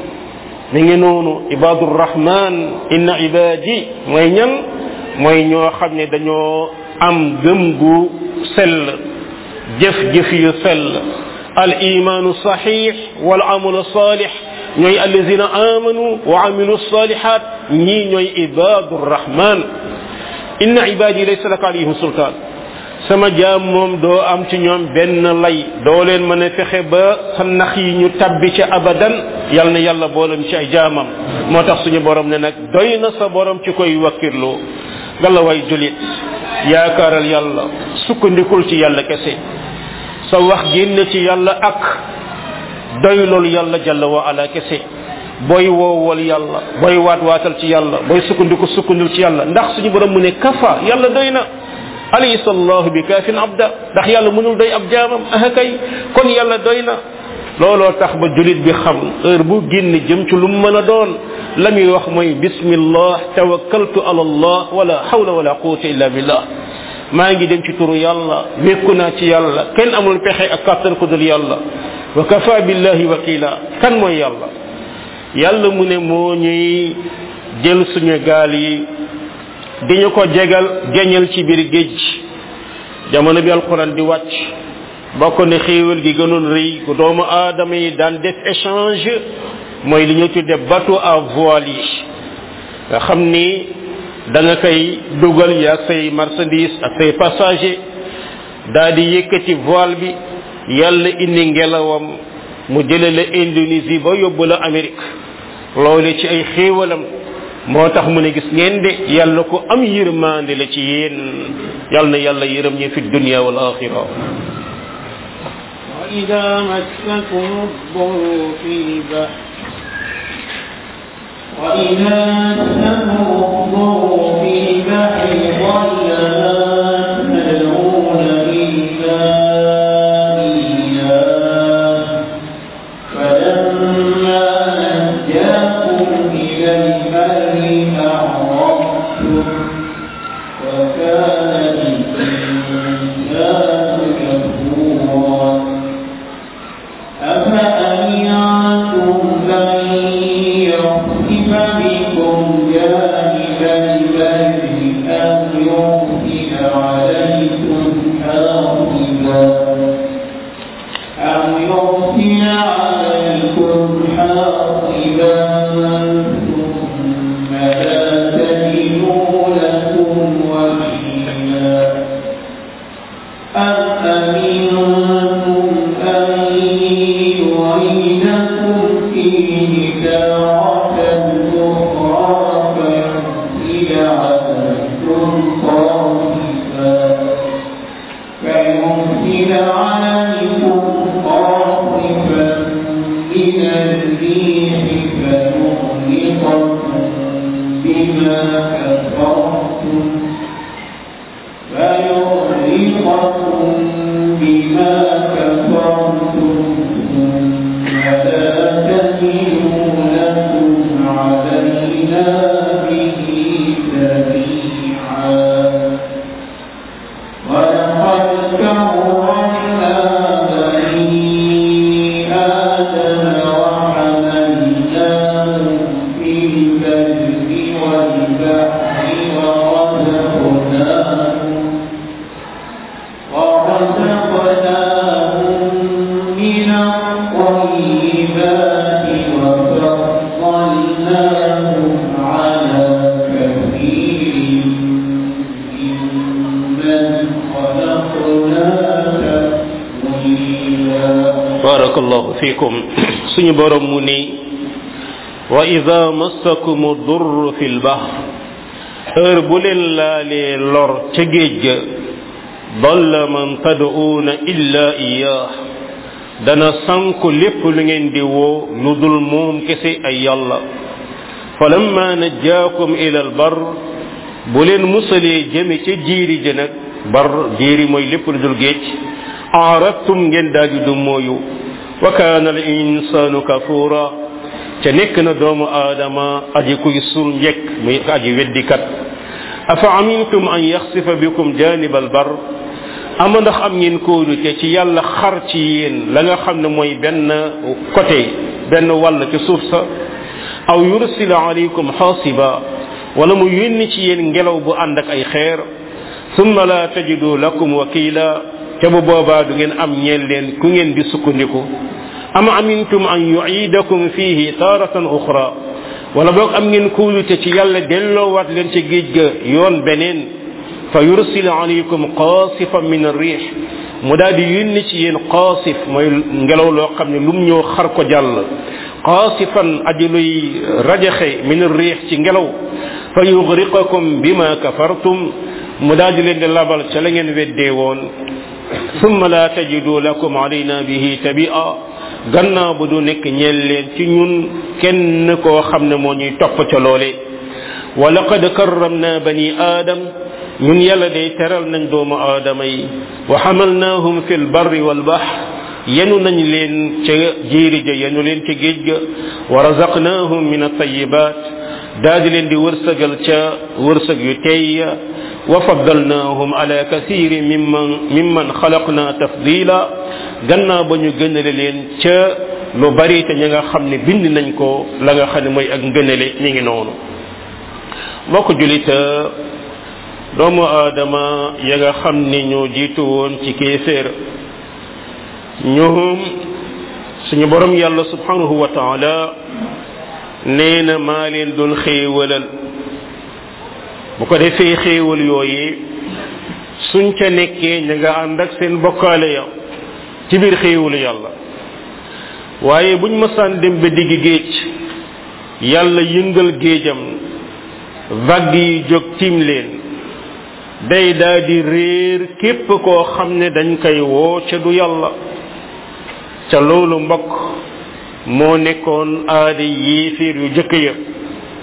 mi ngi noonu ibadu rahman inna ibadi mooy ñan mooy ñoo xam ne dañoo am gëm gu sell jëf jëf yu sell al imanu saxix wal amalu salix ñooy allazina amanu wa amilu salihat ñii ñooy ibadu rahman inna ibadi laysa laka alayhim sultaan sama jaam moom doo am ci ñoom benn lay doo leen mën a fexe ba sa nax yi ñu tabbi ci abadan yal na yàlla boolam ci ay jaamam moo tax suñu borom ne nag doy na sa borom ci koy wakkirloo gala way julit yaakaaral yàlla sukkandikul ci yàlla kese sa wax génn ci yàlla ak doy loolu yàlla jalla wa ala kese booy woowal yàlla booy waat waatal ci yàlla booy sukkandiku sukkandil ci yàlla ndax suñu borom mu ne kafa yàlla doy na alaysa allahu bi kaafin abda ndax yàlla mënul doy ab jaamam ah kay kon yàlla doy na looloo tax ba julit bi xam heure bu génn jëm ci lu mu mën a doon la muy wax mooy bismillah tawakkaltu ala allah wala hawla wala quwwata illa billah maa ngi dem ci turu yàlla wékku naa ci yàlla kenn amul pexe ak kàttan ku dul yàlla wa kafa billahi wakila kan mooy yàlla yàlla mu ne moo ñuy jël suñu gaal yi di ñu ko jegal geñal ci biir géej jamono bi alquran di wàcc bokk ne xéewal gi gënoon rëy ku doomu aadama yi daan def échange mooy li ñu tudde bateau à voile yi nga xam ni da nga koy dugal yaag say marchandise ak say passager daal di yëkkati voile bi yàlla indi ngelawam mu jële la Indonésie ba yóbbu la Amérique loole ci ay xéewalam moo tax mu ne gis ngeen de yàlla ko am yërmande la ci yéen yàlla na yàlla yërëm ñi fi dunia wal axira وإذا مسكم الضر في البحر وإذا استمروا في البحر ضل ما تدعون إلا إياه فلما نجاكم إلى البر أعرضتم وكان الإنسان كفورا أفأمنتم أن يخسف بكم جانب البر أم يرسل عليكم حاصبا أم يرسل عليكم حاصبا ثم لا تجدوا لكم وكيلا أم أمنتم أن يعيدكم فيه تارة أخرى فيرسل عليكم قاصفا فيرسل عليكم قاصفا من الريح فيغرقكم بما كفرتم فيغرقكم بما كفرتم ثم لا تجدوا لكم علينا به تبيعا ولقد كرمنا بني آدم وحملناهم في البر والبحر ورزقناهم ورزقناهم من الطيبات وفضلناهم على كثير ممن خلقنا تفضيلا barakallahu fikum suñu borom mu ni wa ida massakum durr fi lbahr heure bu leen laalee lor ca géej ga dalla man tad'uuna illa iyaah dana sanku lépp lu ngeen di woo lu dul moom kese ay yàlla falamma najjaakum ila albar bu leen musalee jëme ca jiiri ja nag bar jiiri mooy lépp lu dul géej aradtum ngeen daaju du mooyu wa kaana al insanu kafura ca nekk na doomu aadama aji kuy sul njekk muy aji weddikat afa amintum an yaxsifa bikum janib al bar ama ndax am ngeen kóolute ci yàlla xar ci yéen la nga xam ne mooy benn côté benn wàll ci suuf sa aw yursila alaykum xaasiba wala mu yónni ci yéen ngelaw bu ànd ak ay xeer summa la tajidu lakum wakila te bu boobaa du ngeen am ñeel leen ku ngeen di sukkandiku am amintum an yuidakum fihi taratan uxra wala boog am ngeen kuulute ci yàlla delloowaat leen ci géej ga yoon beneen fa yursil alaykum qaasifan min arriix mu daal di yónni ci yéen qaasif mooy ngelaw loo xam ne lum ñëw xar ko jàll qaasifan aji luy rajaxe min arriix ci ngelaw fa yugriqakum bima kafartum mu daal di leen di labal ca la ngeen weddee woon summa la tajidu lakum alayna bihi tabia gannaaw bu du nekk ñeel leen ci ñun kenn koo xam ne moo ñuy topp ca loole wa laqad karramna bani aadam ñun yàlla day teral nañ doomu aadama yi wa xamalnaahum fi lbarri walbahr yenu nañ leen ca jéeri ja yenu leen ca géej ga wa razaqnaahum min altayibat daa di leen di wërsëgal ca wërsëg yu tey wa faddalnaahum ala kasiri mimman mimman xalaqna tafdila gannaaw ba ñu gënale leen ca lu bari te ña nga xam ne bind nañ ko la nga xam ne mooy ak ngënale mi ngi noonu mbokk julit doomu aadama ya nga xam ne ñoo jiitu woon ci kéeféer ñoom suñu borom yàlla subhanahu wa taala nee na maa leen doon xéewalal bu ko defee xéewal yooyu suñ ca nekkee ña nga ànd ak seen bokkaale ya ci biir xéewalu yàlla waaye buñ mësaan dem ba digg géej yàlla yëngal géejam vague yi jóg tiim leen day daa di réer képp koo xam ne dañ koy woo ca du yàlla ca loolu mbokk moo nekkoon aada yéeféer yu jëkk ya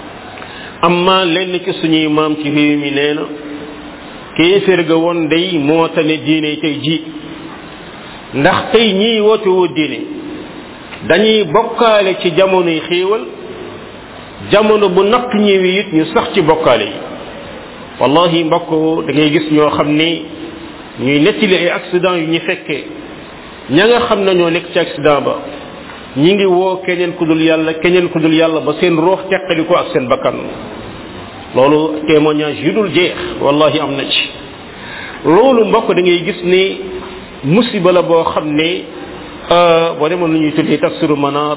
amma lenn ci suñuy maam ci réew mi nee na kéeféer ga woon day moo tane diine tey ji ndax tey ñiy woote woo diine dañuy bokkaale ci jamonoy xéewal jamono bu natt ñëwee it ñu sax ci bokkaale yi wallahi mbokk da ngay gis ñoo xam ni ñuy nettali ay accident yu ñu fekkee ña nga xam ne ñoo nekk ci accident ba ñi ngi woo keneen ku dul yàlla keneen ku dul yàlla ba seen roox teqali ko ak seen bakkan loolu témoignage yu dul jeex wallahi am na ci loolu mbokk da ngay gis ni musiba la boo xam ne boo demoon lu ñuy tuddee tafsiru manar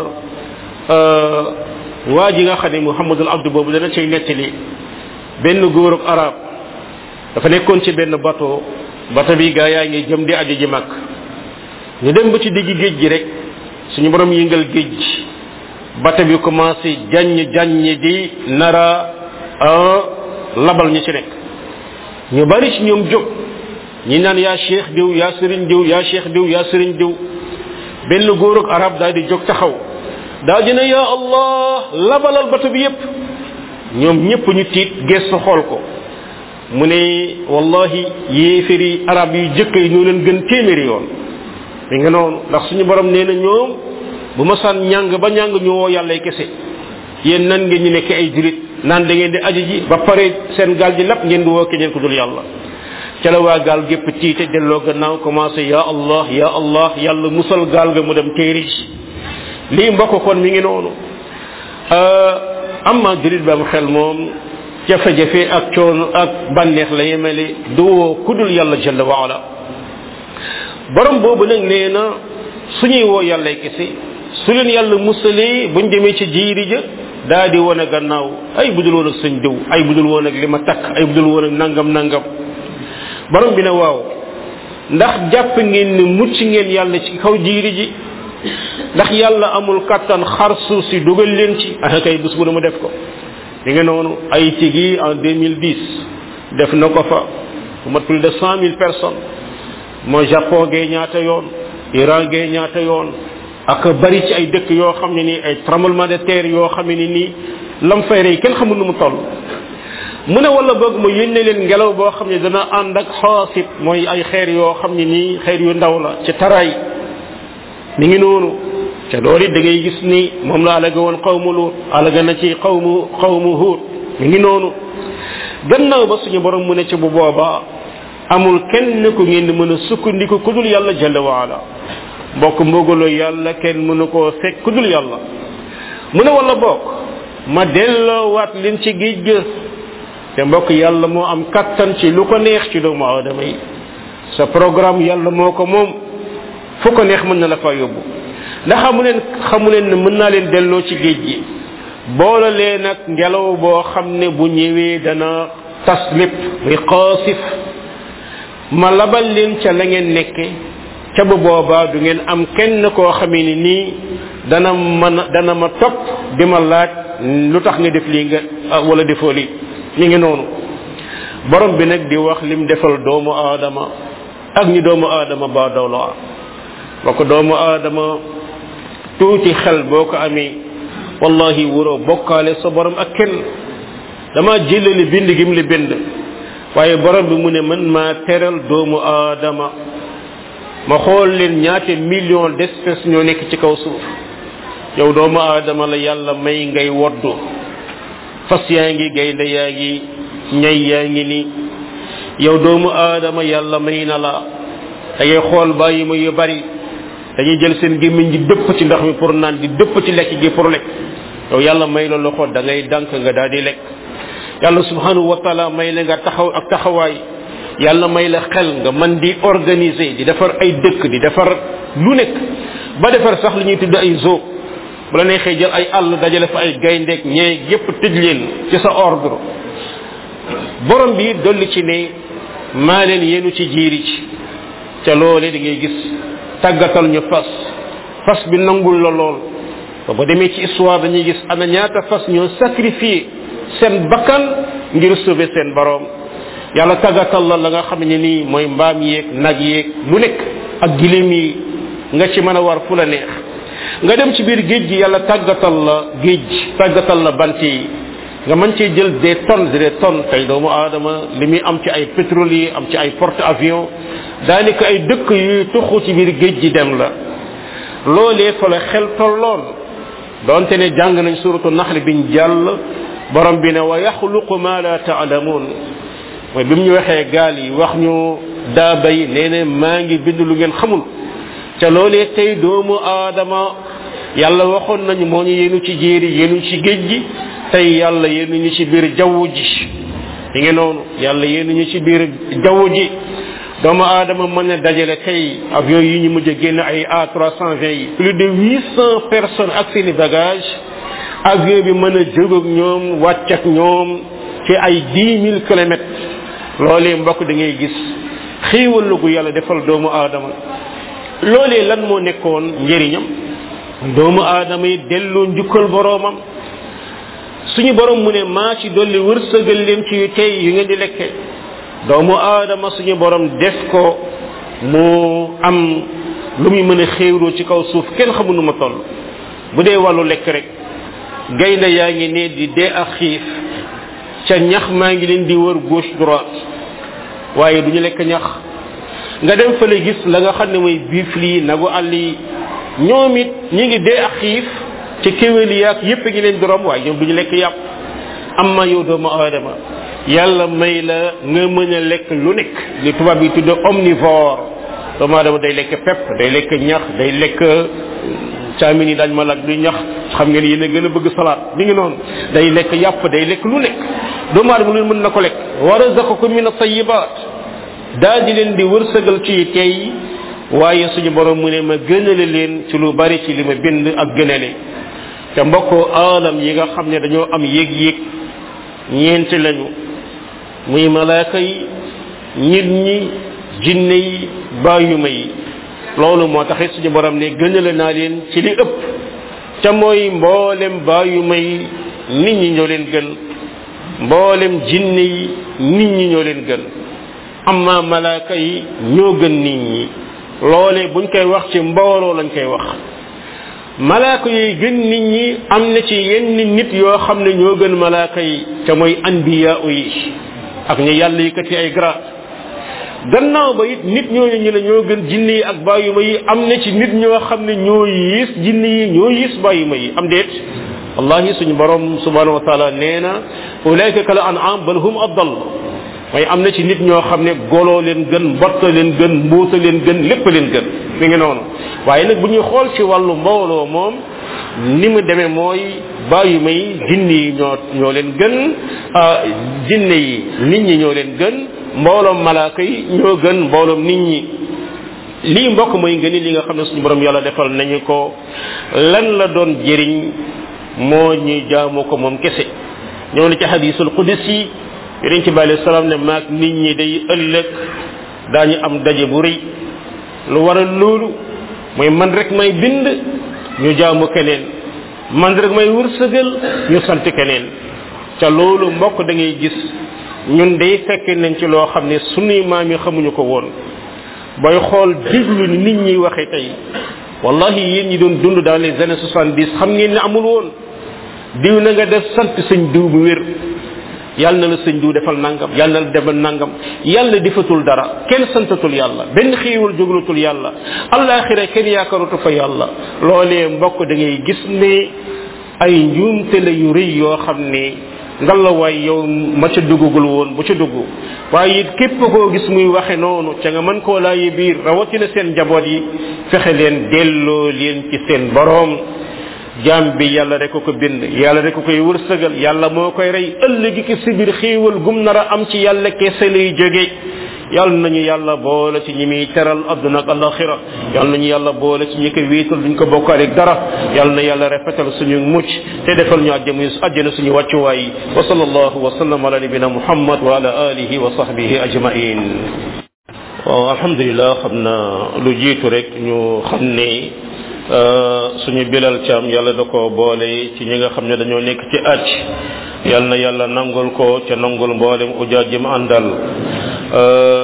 waa ji nga xam ne muhammadul abdu boobu dana cay nettali benn góorug arab dafa nekkoon ci benn bateau bateau bi gaa yaa ngi jëm di aju ji mag ñu dem ba ci digg géej gi rek suñu borom yëngal géej gi bateau bi commencé jaññ jaññ di nara labal ñu ci nekk ñu bari ci ñoom jóg ñi naan yaa cheikh diw yaa sëriñ diw yaa cheikh diw yaa sëriñ diw benn góorug arab daal di jóg taxaw daal di ne yaa allah labalal bateau bi yépp ñoom ñëpp ñu tiit gestu xool ko mu ne wallahi yéeféri arab yu jëkk yi ñoo leen gën téeméeri yoon mi nga noonu ndax suñu borom nee na ñoom bu ma saan ñàng ba ñàng ñu woo yàllay kese yéen nan ngeen ñu nekk ay julit naan da ngeen di aji ji ba pare seen gaal ji lépp ngeen di woo keneen ku dul yàlla ca la waa gaal gépp tiite delloo gannaaw commencé ya allah ya allah yàlla musal gaal ga mu dem téeri ji lii mbokk kon mi ngi noonu amma julit ba am xel moom jafe-jafe ak coono ak bànneex la yemale du woo kudul yàlla jalla wa ala borom boobu nag nee na suñuy woo yàlla kese su leen yàlla musalee buñ demee ci jiiri ja daa di wane gannaaw ay budul woon ak sëñ diw ay budul woon ak li ma takk ay budul woon ak nangam nangam borom bi ne waaw ndax jàpp ngeen ne mucc ngeen yàlla ci kaw jiiri ji ndax yàlla amul kattan xar suuf si dugal leen ci ah kay bés bu ne mu def ko li nga noonu ay tigi en 2010 def na ko fa bu mat plus de cent mille personnes moo japon gee ñaata yoon iran gee ñaata yoon ak bari ci ay dëkk yoo xam ne nii ay tremblement de terre yoo xam ne nii lam fay rey kenn xamul nu mu toll mu ne wala boog mu yónne leen ngelaw boo xam ne dana ànd ak xaasib mooy ay xeer yoo xam ne nii xeer yu ndaw la ci taraay mi ngi noonu te loolu it da ngay gis ni moom la alaga woon xawmu luut alaga na ci xawmu xawmu huut mi ngi noonu gannaaw ba suñu borom mu ne ci bu boobaa amul kenn ku ngeen di mën a sukkandiku ku dul yàlla jalla waala mbokk mbogaloo yàlla kenn mënu koo fekk ku dul yàlla mu ne wala bokk ma delloowaat leen ci géej ga te mbokk yàlla moo am kattan ci lu ko neex ci doomu aadama yi sa programme yàlla moo ko moom fu ko neex mën na la fa yóbbu ndax xamu leen xamu leen ne mën naa leen delloo ci géej gi boole leen ak ngelaw boo xam ne bu ñëwee dana tas lépp muy xaasif ma labal leen ca la ngeen nekke ca bu boobaa du ngeen am kenn koo xamee ni nii dana mën dana ma topp di ma laaj lu tax nga def lii nga wala defoo lii ñu ngi noonu borom bi nag di wax lim defal doomu aadama ak ñi doomu aadama ba dawla wa ko doomu aadama tuuti xel boo ko amee wallahi wuroo bokkaale sa borom ak kenn dama jëlali bind gim li bind waaye borom bi mu ne man maa teral doomu aadama ma xool leen ñaate million d'espèces ñoo nekk ci kaw suuf yow doomu aadama la yàlla may ngay woddu fas yaa ngi gaynde yaa ngi ñay yaa ngi ni yow doomu aadama yàlla may na la da ngay xool bàyyi ma yu bari dañuy jël seen gémmiñ di dëpp ci ndox mi pour naan di dëpp ci lekk gi pour lekk yow yàlla may la loxo da ngay dànk nga daal di lekk yàlla subhanahu wa taala may la nga taxaw ak taxawaay yàlla may la xel nga man di organiser di defar ay dëkk di defar lu nekk ba defar sax li ñuy tudd ay zoo bu la neexee jël ay àll dajale fa ay gayndeek ñee yépp tëj leen ci sa ordre borom bi dolli ci ne maa leen yenu ci jiiri ci ca loole da ngay gis tàggatal ñu fas fas bi nangul la lool ba ba demee ci histoire dañuy gis ana ñaata fas ñoo sacrifié seen bakkan ngir sauver seen borom yàlla tàggatal la la nga xam ne nii mooy mbaam yeeg nag yeeg lu nekk ak gilim yi nga ci mën a war fu la neex nga dem ci biir géej gi yàlla tàggatal la géej tàggatal la bant yi nga mën cee jël des tonnes des tonnes tey doomu aadama li muy am ci ay pétrolier am ci ay porte avions daanaka ay dëkk yuy tuxu ci biir géej gi dem la loolee fa la xel tolloon donte ne jàng nañ suratu naxli biñ jàll borom bi ne wa yaxluqu ma la taalamuun mooy bi mu ñu waxee gaal yi wax ñu daaba yi nee na maa ngi bind lu ngeen xamul ca loolee tey doomu aadama yàlla waxoon nañu moo ñu yéenu ci jéeri yéenu ci géej gi tey yàlla yéenu ñu ci biir jaww ji yi ngi noonu yàlla yéenu ñu ci biir jaww ji doomu aadama mën na dajale tey avion yi ñu mujj a génn ay A 320 yi plus de 800 personnes ak seeni bagage avion bi mën a jóg ak ñoom wàcc ak ñoom ci ay 10 000 kilomètres loolee mbokk da ngay gis xiiwal la gu yàlla defal doomu aadama loolee lan moo nekkoon njëriñam doomu aadama yi delloo njukkal boroomam suñu borom mu ne maa ci dolli wërsëgal leen ci yu tey yu ngeen di lekke doomu aadama suñu borom def ko mu am lu muy mën a xéewloo ci kaw suuf kenn xamul nu ma toll bu dee wàllu lekk rek gaynde yaa ngi ne di dee ak xiif ca ñax maa ngi leen di wër gauche droite waaye du ñu lekk ñax nga dem fële gis la nga xam ne mooy biif lii nagu àll yi ñoom it ñi ngi dee ak xiif ci kéwél yi ak yépp ngi leen di romb waaye ñoom du ñu lekk yàpp am ma yow doomu aadama yàlla may la nga mën a lekk lu nekk li tubaab yi tudde omnivore doomu aadama day lekk pepp day lekk ñax day lekk caamin yi dañ ma laaj luy ñax xam ngeen yéen a gën a bëgg salaat mi ngi noonu day lekk yàpp day lekk lu nekk doomu aadama lu mën na ko lekk wa razaqakum min at-tayyibat daal di leen di wërsëgal ci tey waaye suñu borom mu ne ma gënale leen ci lu bari ci li ma bind ak gënale te mbokko aalam yi nga xam ne dañoo am yéeg-yéeg ñeenti lañu muy malaaka yi nit ñi jinne yi bàyyuma yi loolu moo taxit suñu borom ne gënale naa leen ci li ëpp ca mooy mboolem bàyyuma yi nit ñi ñoo leen gën mboolem jinne yi nit ñi ñoo leen gën amma malaaka yi ñoo gën nit ñi loole buñ koy wax ci mbooloo lañ koy wax malaaka yi gën nit ñi am na ci yenn nit yoo xam ne ñoo gën malaaka yi ca mooy anbiya yi ak ñu yàlla yëkkati ay grade gannaaw ba it nit ñooñu ñu ne ñoo gën jinne yi ak bàyyuma yi am na ci nit ñoo xam ne ñoo yiis jinne yi ñoo yiis bàyyuma yi am déet wallahi suñu borom subhanahu wa taala nee na ulaika kal an'am bal hum adall mooy am na ci nit ñoo xam ne goloo leen gën mbotta leen gën mbuuta leen gën lépp leen gën mi ngi noonu waaye nag bu ñuy xool ci wàllu mbooloo moom ni mu demee mooy bàyyi may jinne yi ñoo ñoo leen gën jinne yi nit ñi ñoo leen gën mbooloom malaaka yi ñoo gën mbooloom nit ñi lii mbokk mooy ngëni li nga xam ne suñu borom yàlla defal nañu ko lan la doon jëriñ moo ñu jaamu ko moom kese ñëw na ci hadisul qudsi yonent ci bàyyi salaam ne maag nit ñi day ëllëg daañu am daje bu rëy lu waral loolu mooy man rek may bind ñu jaamu keneen man rek may wërsëgal ñu sant keneen ca loolu mbokk da ngay gis ñun day fekk nañ ci loo xam ne sunuy maam yi xamuñu ko woon booy xool déglu ni nit ñi waxe tey wallahi yéen ñi doon dund dans les années soixante dix xam ngeen ne amul woon diw na nga def sant sëñ diw bu wér yàlla na la sëñ diw defal nangam yàlla na la defal nangam yàlla defatul dara kenn santatul yàlla benn xiiwal jóglatul yàlla alaxira kenn yaakaaratu fa yàlla loolee mbokk da ngay gis ne ay njuumte la yu rëy yoo xam ne ngalawaay yow ma ca duggagul woon bu ca dugg waaye it képp koo gis muy waxe noonu ca nga mën koo laayi biir rawatina seen njaboot yi fexe leen delloo leen ci seen boroom jaam bi yàlla rek ko bind yàlla rek koy wërsëgal yàlla moo koy rey ëllëgi ki si biir xiiwal gum nar a am ci yàlla kese lay jóge yàlla nañu yàlla boole ci ñi muy teral adduna ak alaxira yàlla nañu yàlla boole ci ñi ko wéetal duñ ko bokkaale dara yàlla na yàlla rafetal suñu mucc te defal ñu àjjana àjjana suñu wàccuwaay wa sallallahu wa sallam ala nabina muhammad wa ala alihi wa sahbihi ajmain waaw alhamdulilah xam na lu jiitu rek ñu xam ne suñu bilal caam yàlla da ko boole ci ñi nga xam ne dañoo nekk ci aj yal na yàlla nangul ko ca nangul mboolem ujaaj jëm àndal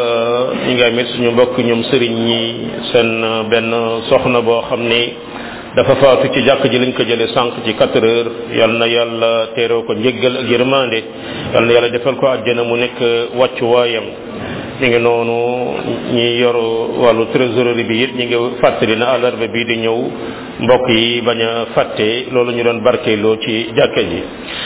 ñi nga amit suñu mbokk ñoom sëriñ ñi seen benn soxna boo xam ne dafa faatu ci jàkk ji lañ ko jële sànq ci quatre heures yal na yàlla teeroo ko njëggal ak yërmande yal na yàlla defal ko àjjana mu nekk wàccuwaayam ñu ngi noonu ñi yor wàllu trésorerie bi it ñu ngi fàttali na àllarba bii di ñëw mbokk yi bañ a fàtte loolu ñu doon barkeeloo ci jàkka ji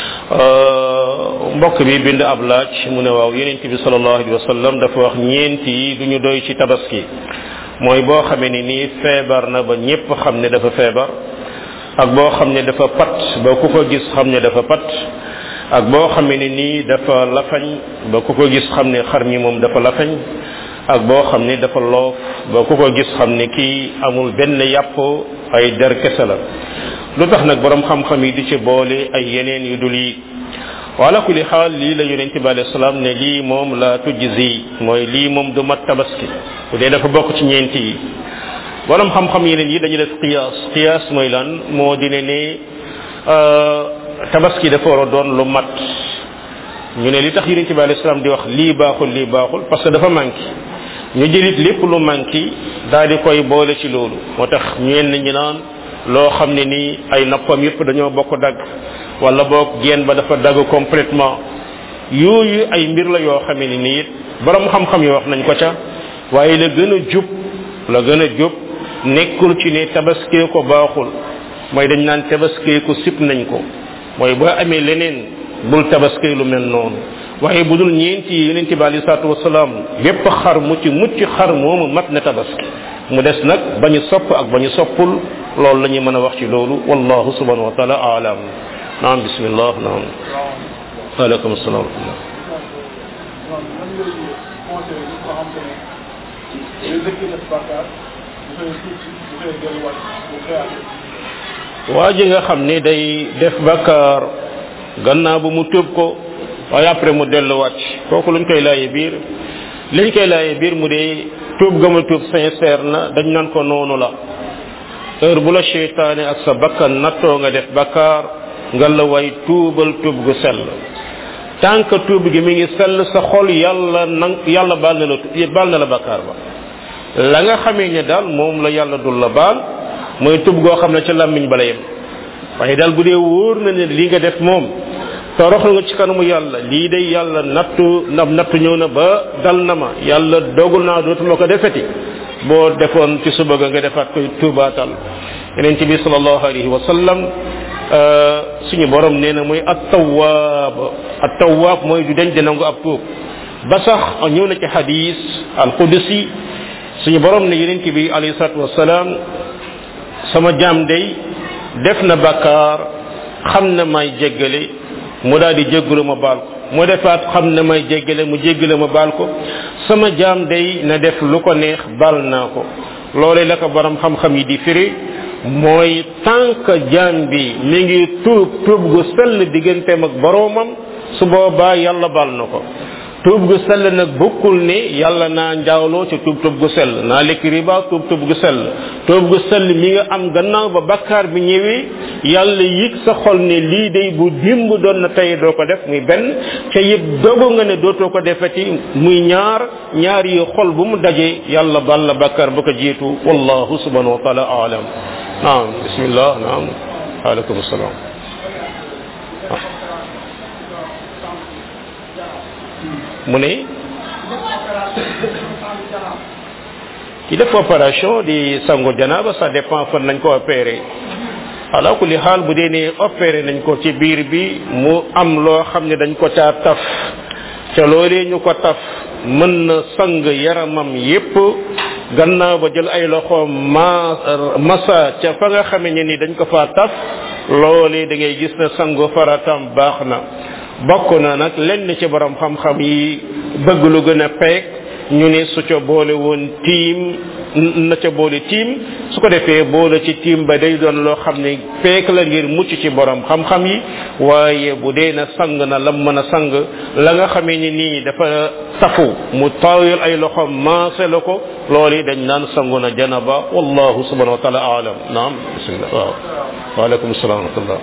mbokk bi bind ab laaj mu ne waaw yonent bi sallallahu alayhi wa sallam dafa wax ñeent yi du ñu doy ci tabaski mooy boo xamee ni nii feebar na ba ñépp xam ne dafa feebar ak boo xam ne dafa pat ba ku ko gis xam ne dafa pat ak boo xamee ne nii dafa lafañ ba ku ko gis xam ne xar mi moom dafa lafañ ak boo xam ne dafa loof ba ku ko gis xam ne kii amul benn yàpp ay der kese la lu tax nag borom xam-xam yi di ci boole ay yeneen yu dul yi wala kulli xaal lii la yonente bi alayhi salaam ne lii moom la tujzi mooy lii moom du mat tabaski bu dee dafa bokk ci ñeenti yi borom xam-xam yeneen yi dañu def qiyaas qiyaas mooy lan moo dine ne tabaski dafa war a doon lu mat ñu ne li tax yonente bi alayhi salaam di wax lii baaxul lii baaxul parce que dafa manqué ñu jëlit lépp lu manqué daal di koy boole ci loolu moo tax ñenn ñi naan loo xam ne nii ay nappam yëpp dañoo bokk dagg wala boog geen ba dafa dagg complètement yooyu ay mbir la yoo xam ne nii it borom xam-xam yi wax nañ ko ca waaye la gën a jub la gën a jub nekkul ci ne tabaskee ko baaxul mooy dañ naan tabaskee ko sip nañ ko mooy boo amee leneen bul tabaskee lu mel noonu waaye bu dul ñeenti yi yonent bi alei salatu wasalaam bépp xar mu ci mucc xar moomu mat na tabaski mu des nag bañu sopp ak bañu soppul loolu la ñuy mën a wax ci loolu wallahu subhanahu wa taala alam naam bismillah naam aleykum salaam wa rahmatullah waa ji nga xam ni day def bakkaar gannaaw bu mu tëb ko waaye après mu delluwaat kooku luñ koy laaye biir liñ koy laaye biir mu dee tuub gama tuub sincère na dañ naan ko noonu la heure bu la cheytaane ak sa bakkan nattoo nga def bakkaar nga la way tuubal tuub gu sell tant que tuub gi mi ngi sell sa xol yàlla nang yàlla baal na la baal na la bakkaar ba la nga xamee ne daal moom la yàlla dul la baal mooy tuub goo xam ne ca làmmiñ bala yem waaye daal bu dee wóor na ne li nga def moom toroxal nga ci kanamu yàlla lii day yàlla nattu ndam nattu ñëw na ba dal na ma yàlla dogul naa dootuma ko defeti boo defoon ci suba ga nga defaat koy tuubaatal yeneen ci bi sallallahu alayhi wa sallam suñu borom nee na mooy at tawaab at tawaab mooy du dañ di nangu ab tuub ba sax ñëw na ci hadis al qudusi suñu borom ne yeneen ci bi alayhi salatu wasalaam sama jaam day def na bakkaar xam na may jéggale mu daal di jéggalu ma baal ko mu defaat xam ne may jéggale mu jéggale ma baal ko sama jaam day na def lu ko neex baal naa ko loolee la ko borom xam-xam yi di firi mooy tant que jaam bi mi ngi tuub tuub gu sell digganteem ak boroomam su boobaa yàlla baal na ko tuub gu sell nag bokkul ne yàlla naa njaawloo ci tuub tuub gu sell naa lekk riba tuub tuub gu sell tuub gu sell mi nga am gannaaw ba bakkaar bi ñëwee yàlla yëg sa xol ne lii day bu dimb doon na tey doo ko def muy benn ca yëg dogu nga ne dootoo ko defeti muy ñaar ñaar yi xol bu mu dajee yàlla bal la bakkaar ba ko jiitu wallahu subhanahu wa taala alam naam bismillah naam aleykum salaam mu ne ki def opération di sangu janaba ça dépend fan nañ ko opéré ala kulli xaal bu dee ne opéré nañ ko ci biir bi mu am loo xam ne dañ ko caa taf ca loolee ñu ko taf mën na sang yaramam yépp gannaaw ba jël ay loxo ma masa ca fa nga xamee ne ni dañ ko faa taf loolee da ngay gis na sangu faratam baax na bokk na nag lenn ci borom xam-xam yi bëgg lu gën a peeg ñu ne su ca boole woon tiim na ca boole tiim su ko defee boole ci tiim ba day doon loo xam ne peek la ngir mucc ci borom xam-xam yi waaye bu dee na sang na lam mën a sang la nga xamee ni nii dafa tafu mu taawil ay loxo maase la ko loolu dañ naan sangu na janaba wallahu subhanahu wa taala alam naam bismillah waaw waaleykum salaam wa rahmatullah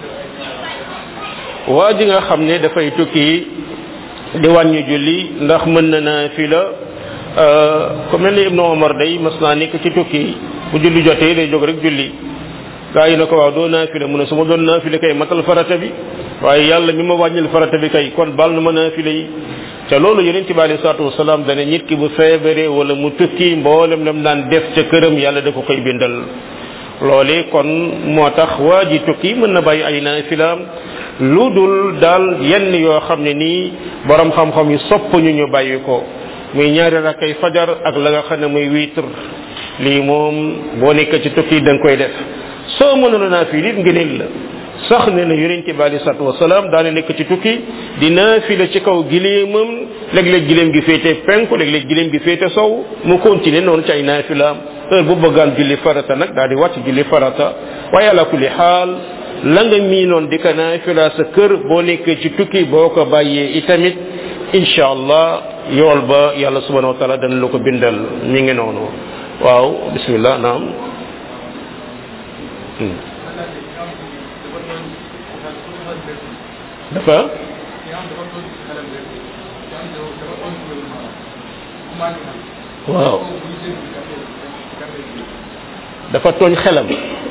waa ji nga xam ne dafay tukki di wàññi julli ndax mën na naa fi la ku mel ni ibnu omar day mas naa nekk ci tukki bu julli jotee day jóg rek julli gaa yi na ko waaw doo naafile mu ne su ma doon naafile kay matal farata bi waaye yàlla mi ma wàññil farata bi kay kon bal na ma naafile yi te loolu yonent bi alei salatu wasalaam dane nit ki bu feebaree wala mu tukki mboolem lam daan def ca këram yàlla da ko koy bindal loolee kon moo tax waa ji tukki mën na bàyyi ay naafilaam lu dul daal yenn yoo xam ne nii borom xam-xam yi sopp ñu ñu bàyyi ko muy ñaari rakkay fajar ak la nga xam ne muy witre lii moom boo nekk ci tukki da nga koy def soo mënoon naa fii nit ngëneel la sax ne na yonente bi alei salatu wasalaam daana nekk ci tukki di naafila ci kaw gileemam léeg-léeg gileem gi féete penku léeg-léeg gileem gi féete sow mu continuer noonu ci ay naafilaam heure bu bëggaan julli farata nag daal di wàcc julli farata waaye ala kulli xaal la nga miinoon di ko naafila sa kër boo nekkee ci tukki boo ko bàyyee itamit incha allah yool ba yàlla subhanahu wa taala dana la ko bindal mi ngi noonu waaw bismillah naam dafa waaw dafa tooñ xelam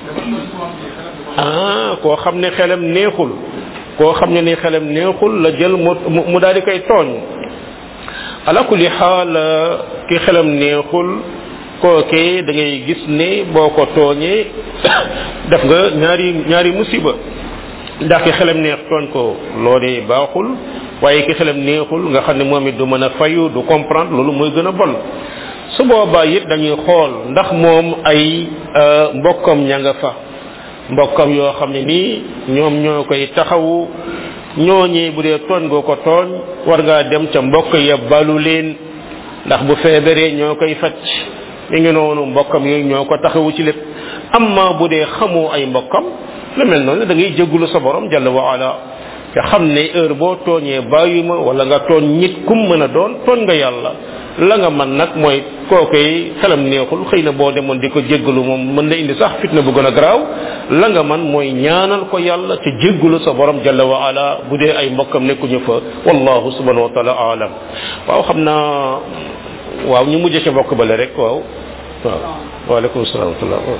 ah koo xam ne xelam neexul koo xam ne ni xelam neexul la jël mu mu daal di koy tooñ ala kulli xaal ki xelam neexul kookee da ngay gis ne boo ko tooñee def nga ñaari ñaari musiba ndax ki xelam neex tooñ ko loolee baaxul waaye ki xelam neexul nga xam ne moom it du mën a fayu du comprendre loolu mooy gën a bon su boobaa it dañuy xool ndax moom ay mbokkam ña nga fa mbokkam yoo xam ne nii ñoom ñoo koy taxawu ñooñee bu dee tooñ nga ko tooñ war ngaa dem ca mbokk ya balu leen ndax bu feebaree ñoo koy faj mi ngi noonu mbokkam yooyu ñoo ko taxawu ci lépp amma bu dee xamoo ay mbokkam lu mel noonu da ngay jéggulu sa borom jalla wa ala te xam ne heure boo tooñee bàyyi ma wala nga tooñ nit kum mën a doon tooñ nga yàlla la nga man nag mooy kookoy xelam neexul xëy na boo demoon di ko jéggalu moom mën na indi sax fitna bu gën a garaaw la nga man mooy ñaanal ko yàlla te jéggalu sa borom jalla wa ala bu dee ay mbokkam nekkuñu fa wallahu subhanahu wa taala alam waaw xam naa waaw ñu mujj ca mbokk bale rek waaw waaw waaleykum salaam wa rahmatullah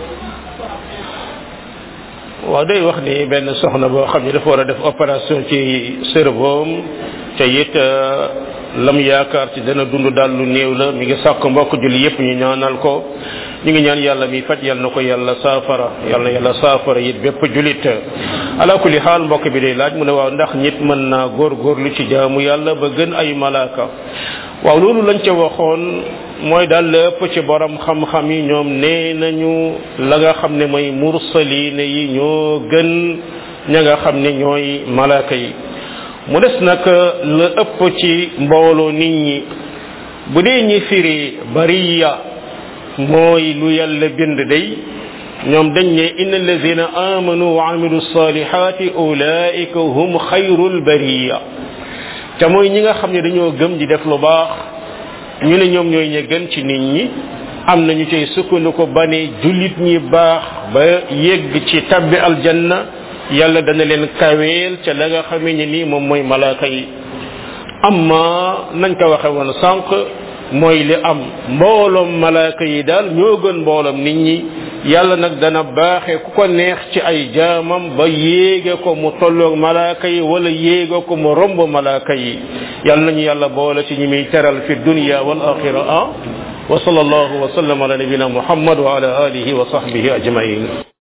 waaw day wax ni benn soxna boo xam ne dafa war a def opération ci cerveau te it lam yaakaar ci dana dund daal lu néew la mi ngi sàkk mbokk julli yépp ñu ñaanal ko ñu ngi ñaan yàlla mi faj yàlla na ko yàlla saafara yàlla na yàlla saafara it bépp julit ala kulli xaal mbokk bi day laaj mu ne waaw ndax nit mën naa góorgóorlu ci jaamu yàlla ba gën ay malaaka waaw loolu lañ ca waxoon mooy daal lépp ci borom xam-xam yi ñoom nee nañu la nga xam ne mooy mursaline yi ñoo gën ña nga xam ne ñooy malaaka yi mu des nag la ëpp ci mbooloo nit ñi bu dee ñi firi bariya mooy lu yàlla bind day ñoom dañ ne inna allazina amanu wa amilu salihati ulaika hum xayrul bariya te mooy ñi nga xam ne dañoo gëm di def lu baax ñu ne ñoom ñooy ña gën ci nit ñi am na ñu cay sukkandiku ba ne jullit ñi baax ba yegg ci tabbi aljanna yàlla dana leen kaweel ca la nga xamee ne nii moom mooy malaaka yi amma nañ ko waxe woon sànq mooy li am mbooloom malaaka yi daal ñoo gën mbooloom nit ñi yàlla nag dana baaxe ku ko neex ci ay jaamam ba yéege ko mu tolloog malaaka yi wala yéege ko mu romb malaaka yi yàlla nañu yàlla boole ci ñi muy teral fi dunya wal axira ah wa sallallahu wa sallam ala nabina muhammad wa ala alihi wa sahbihi ajmain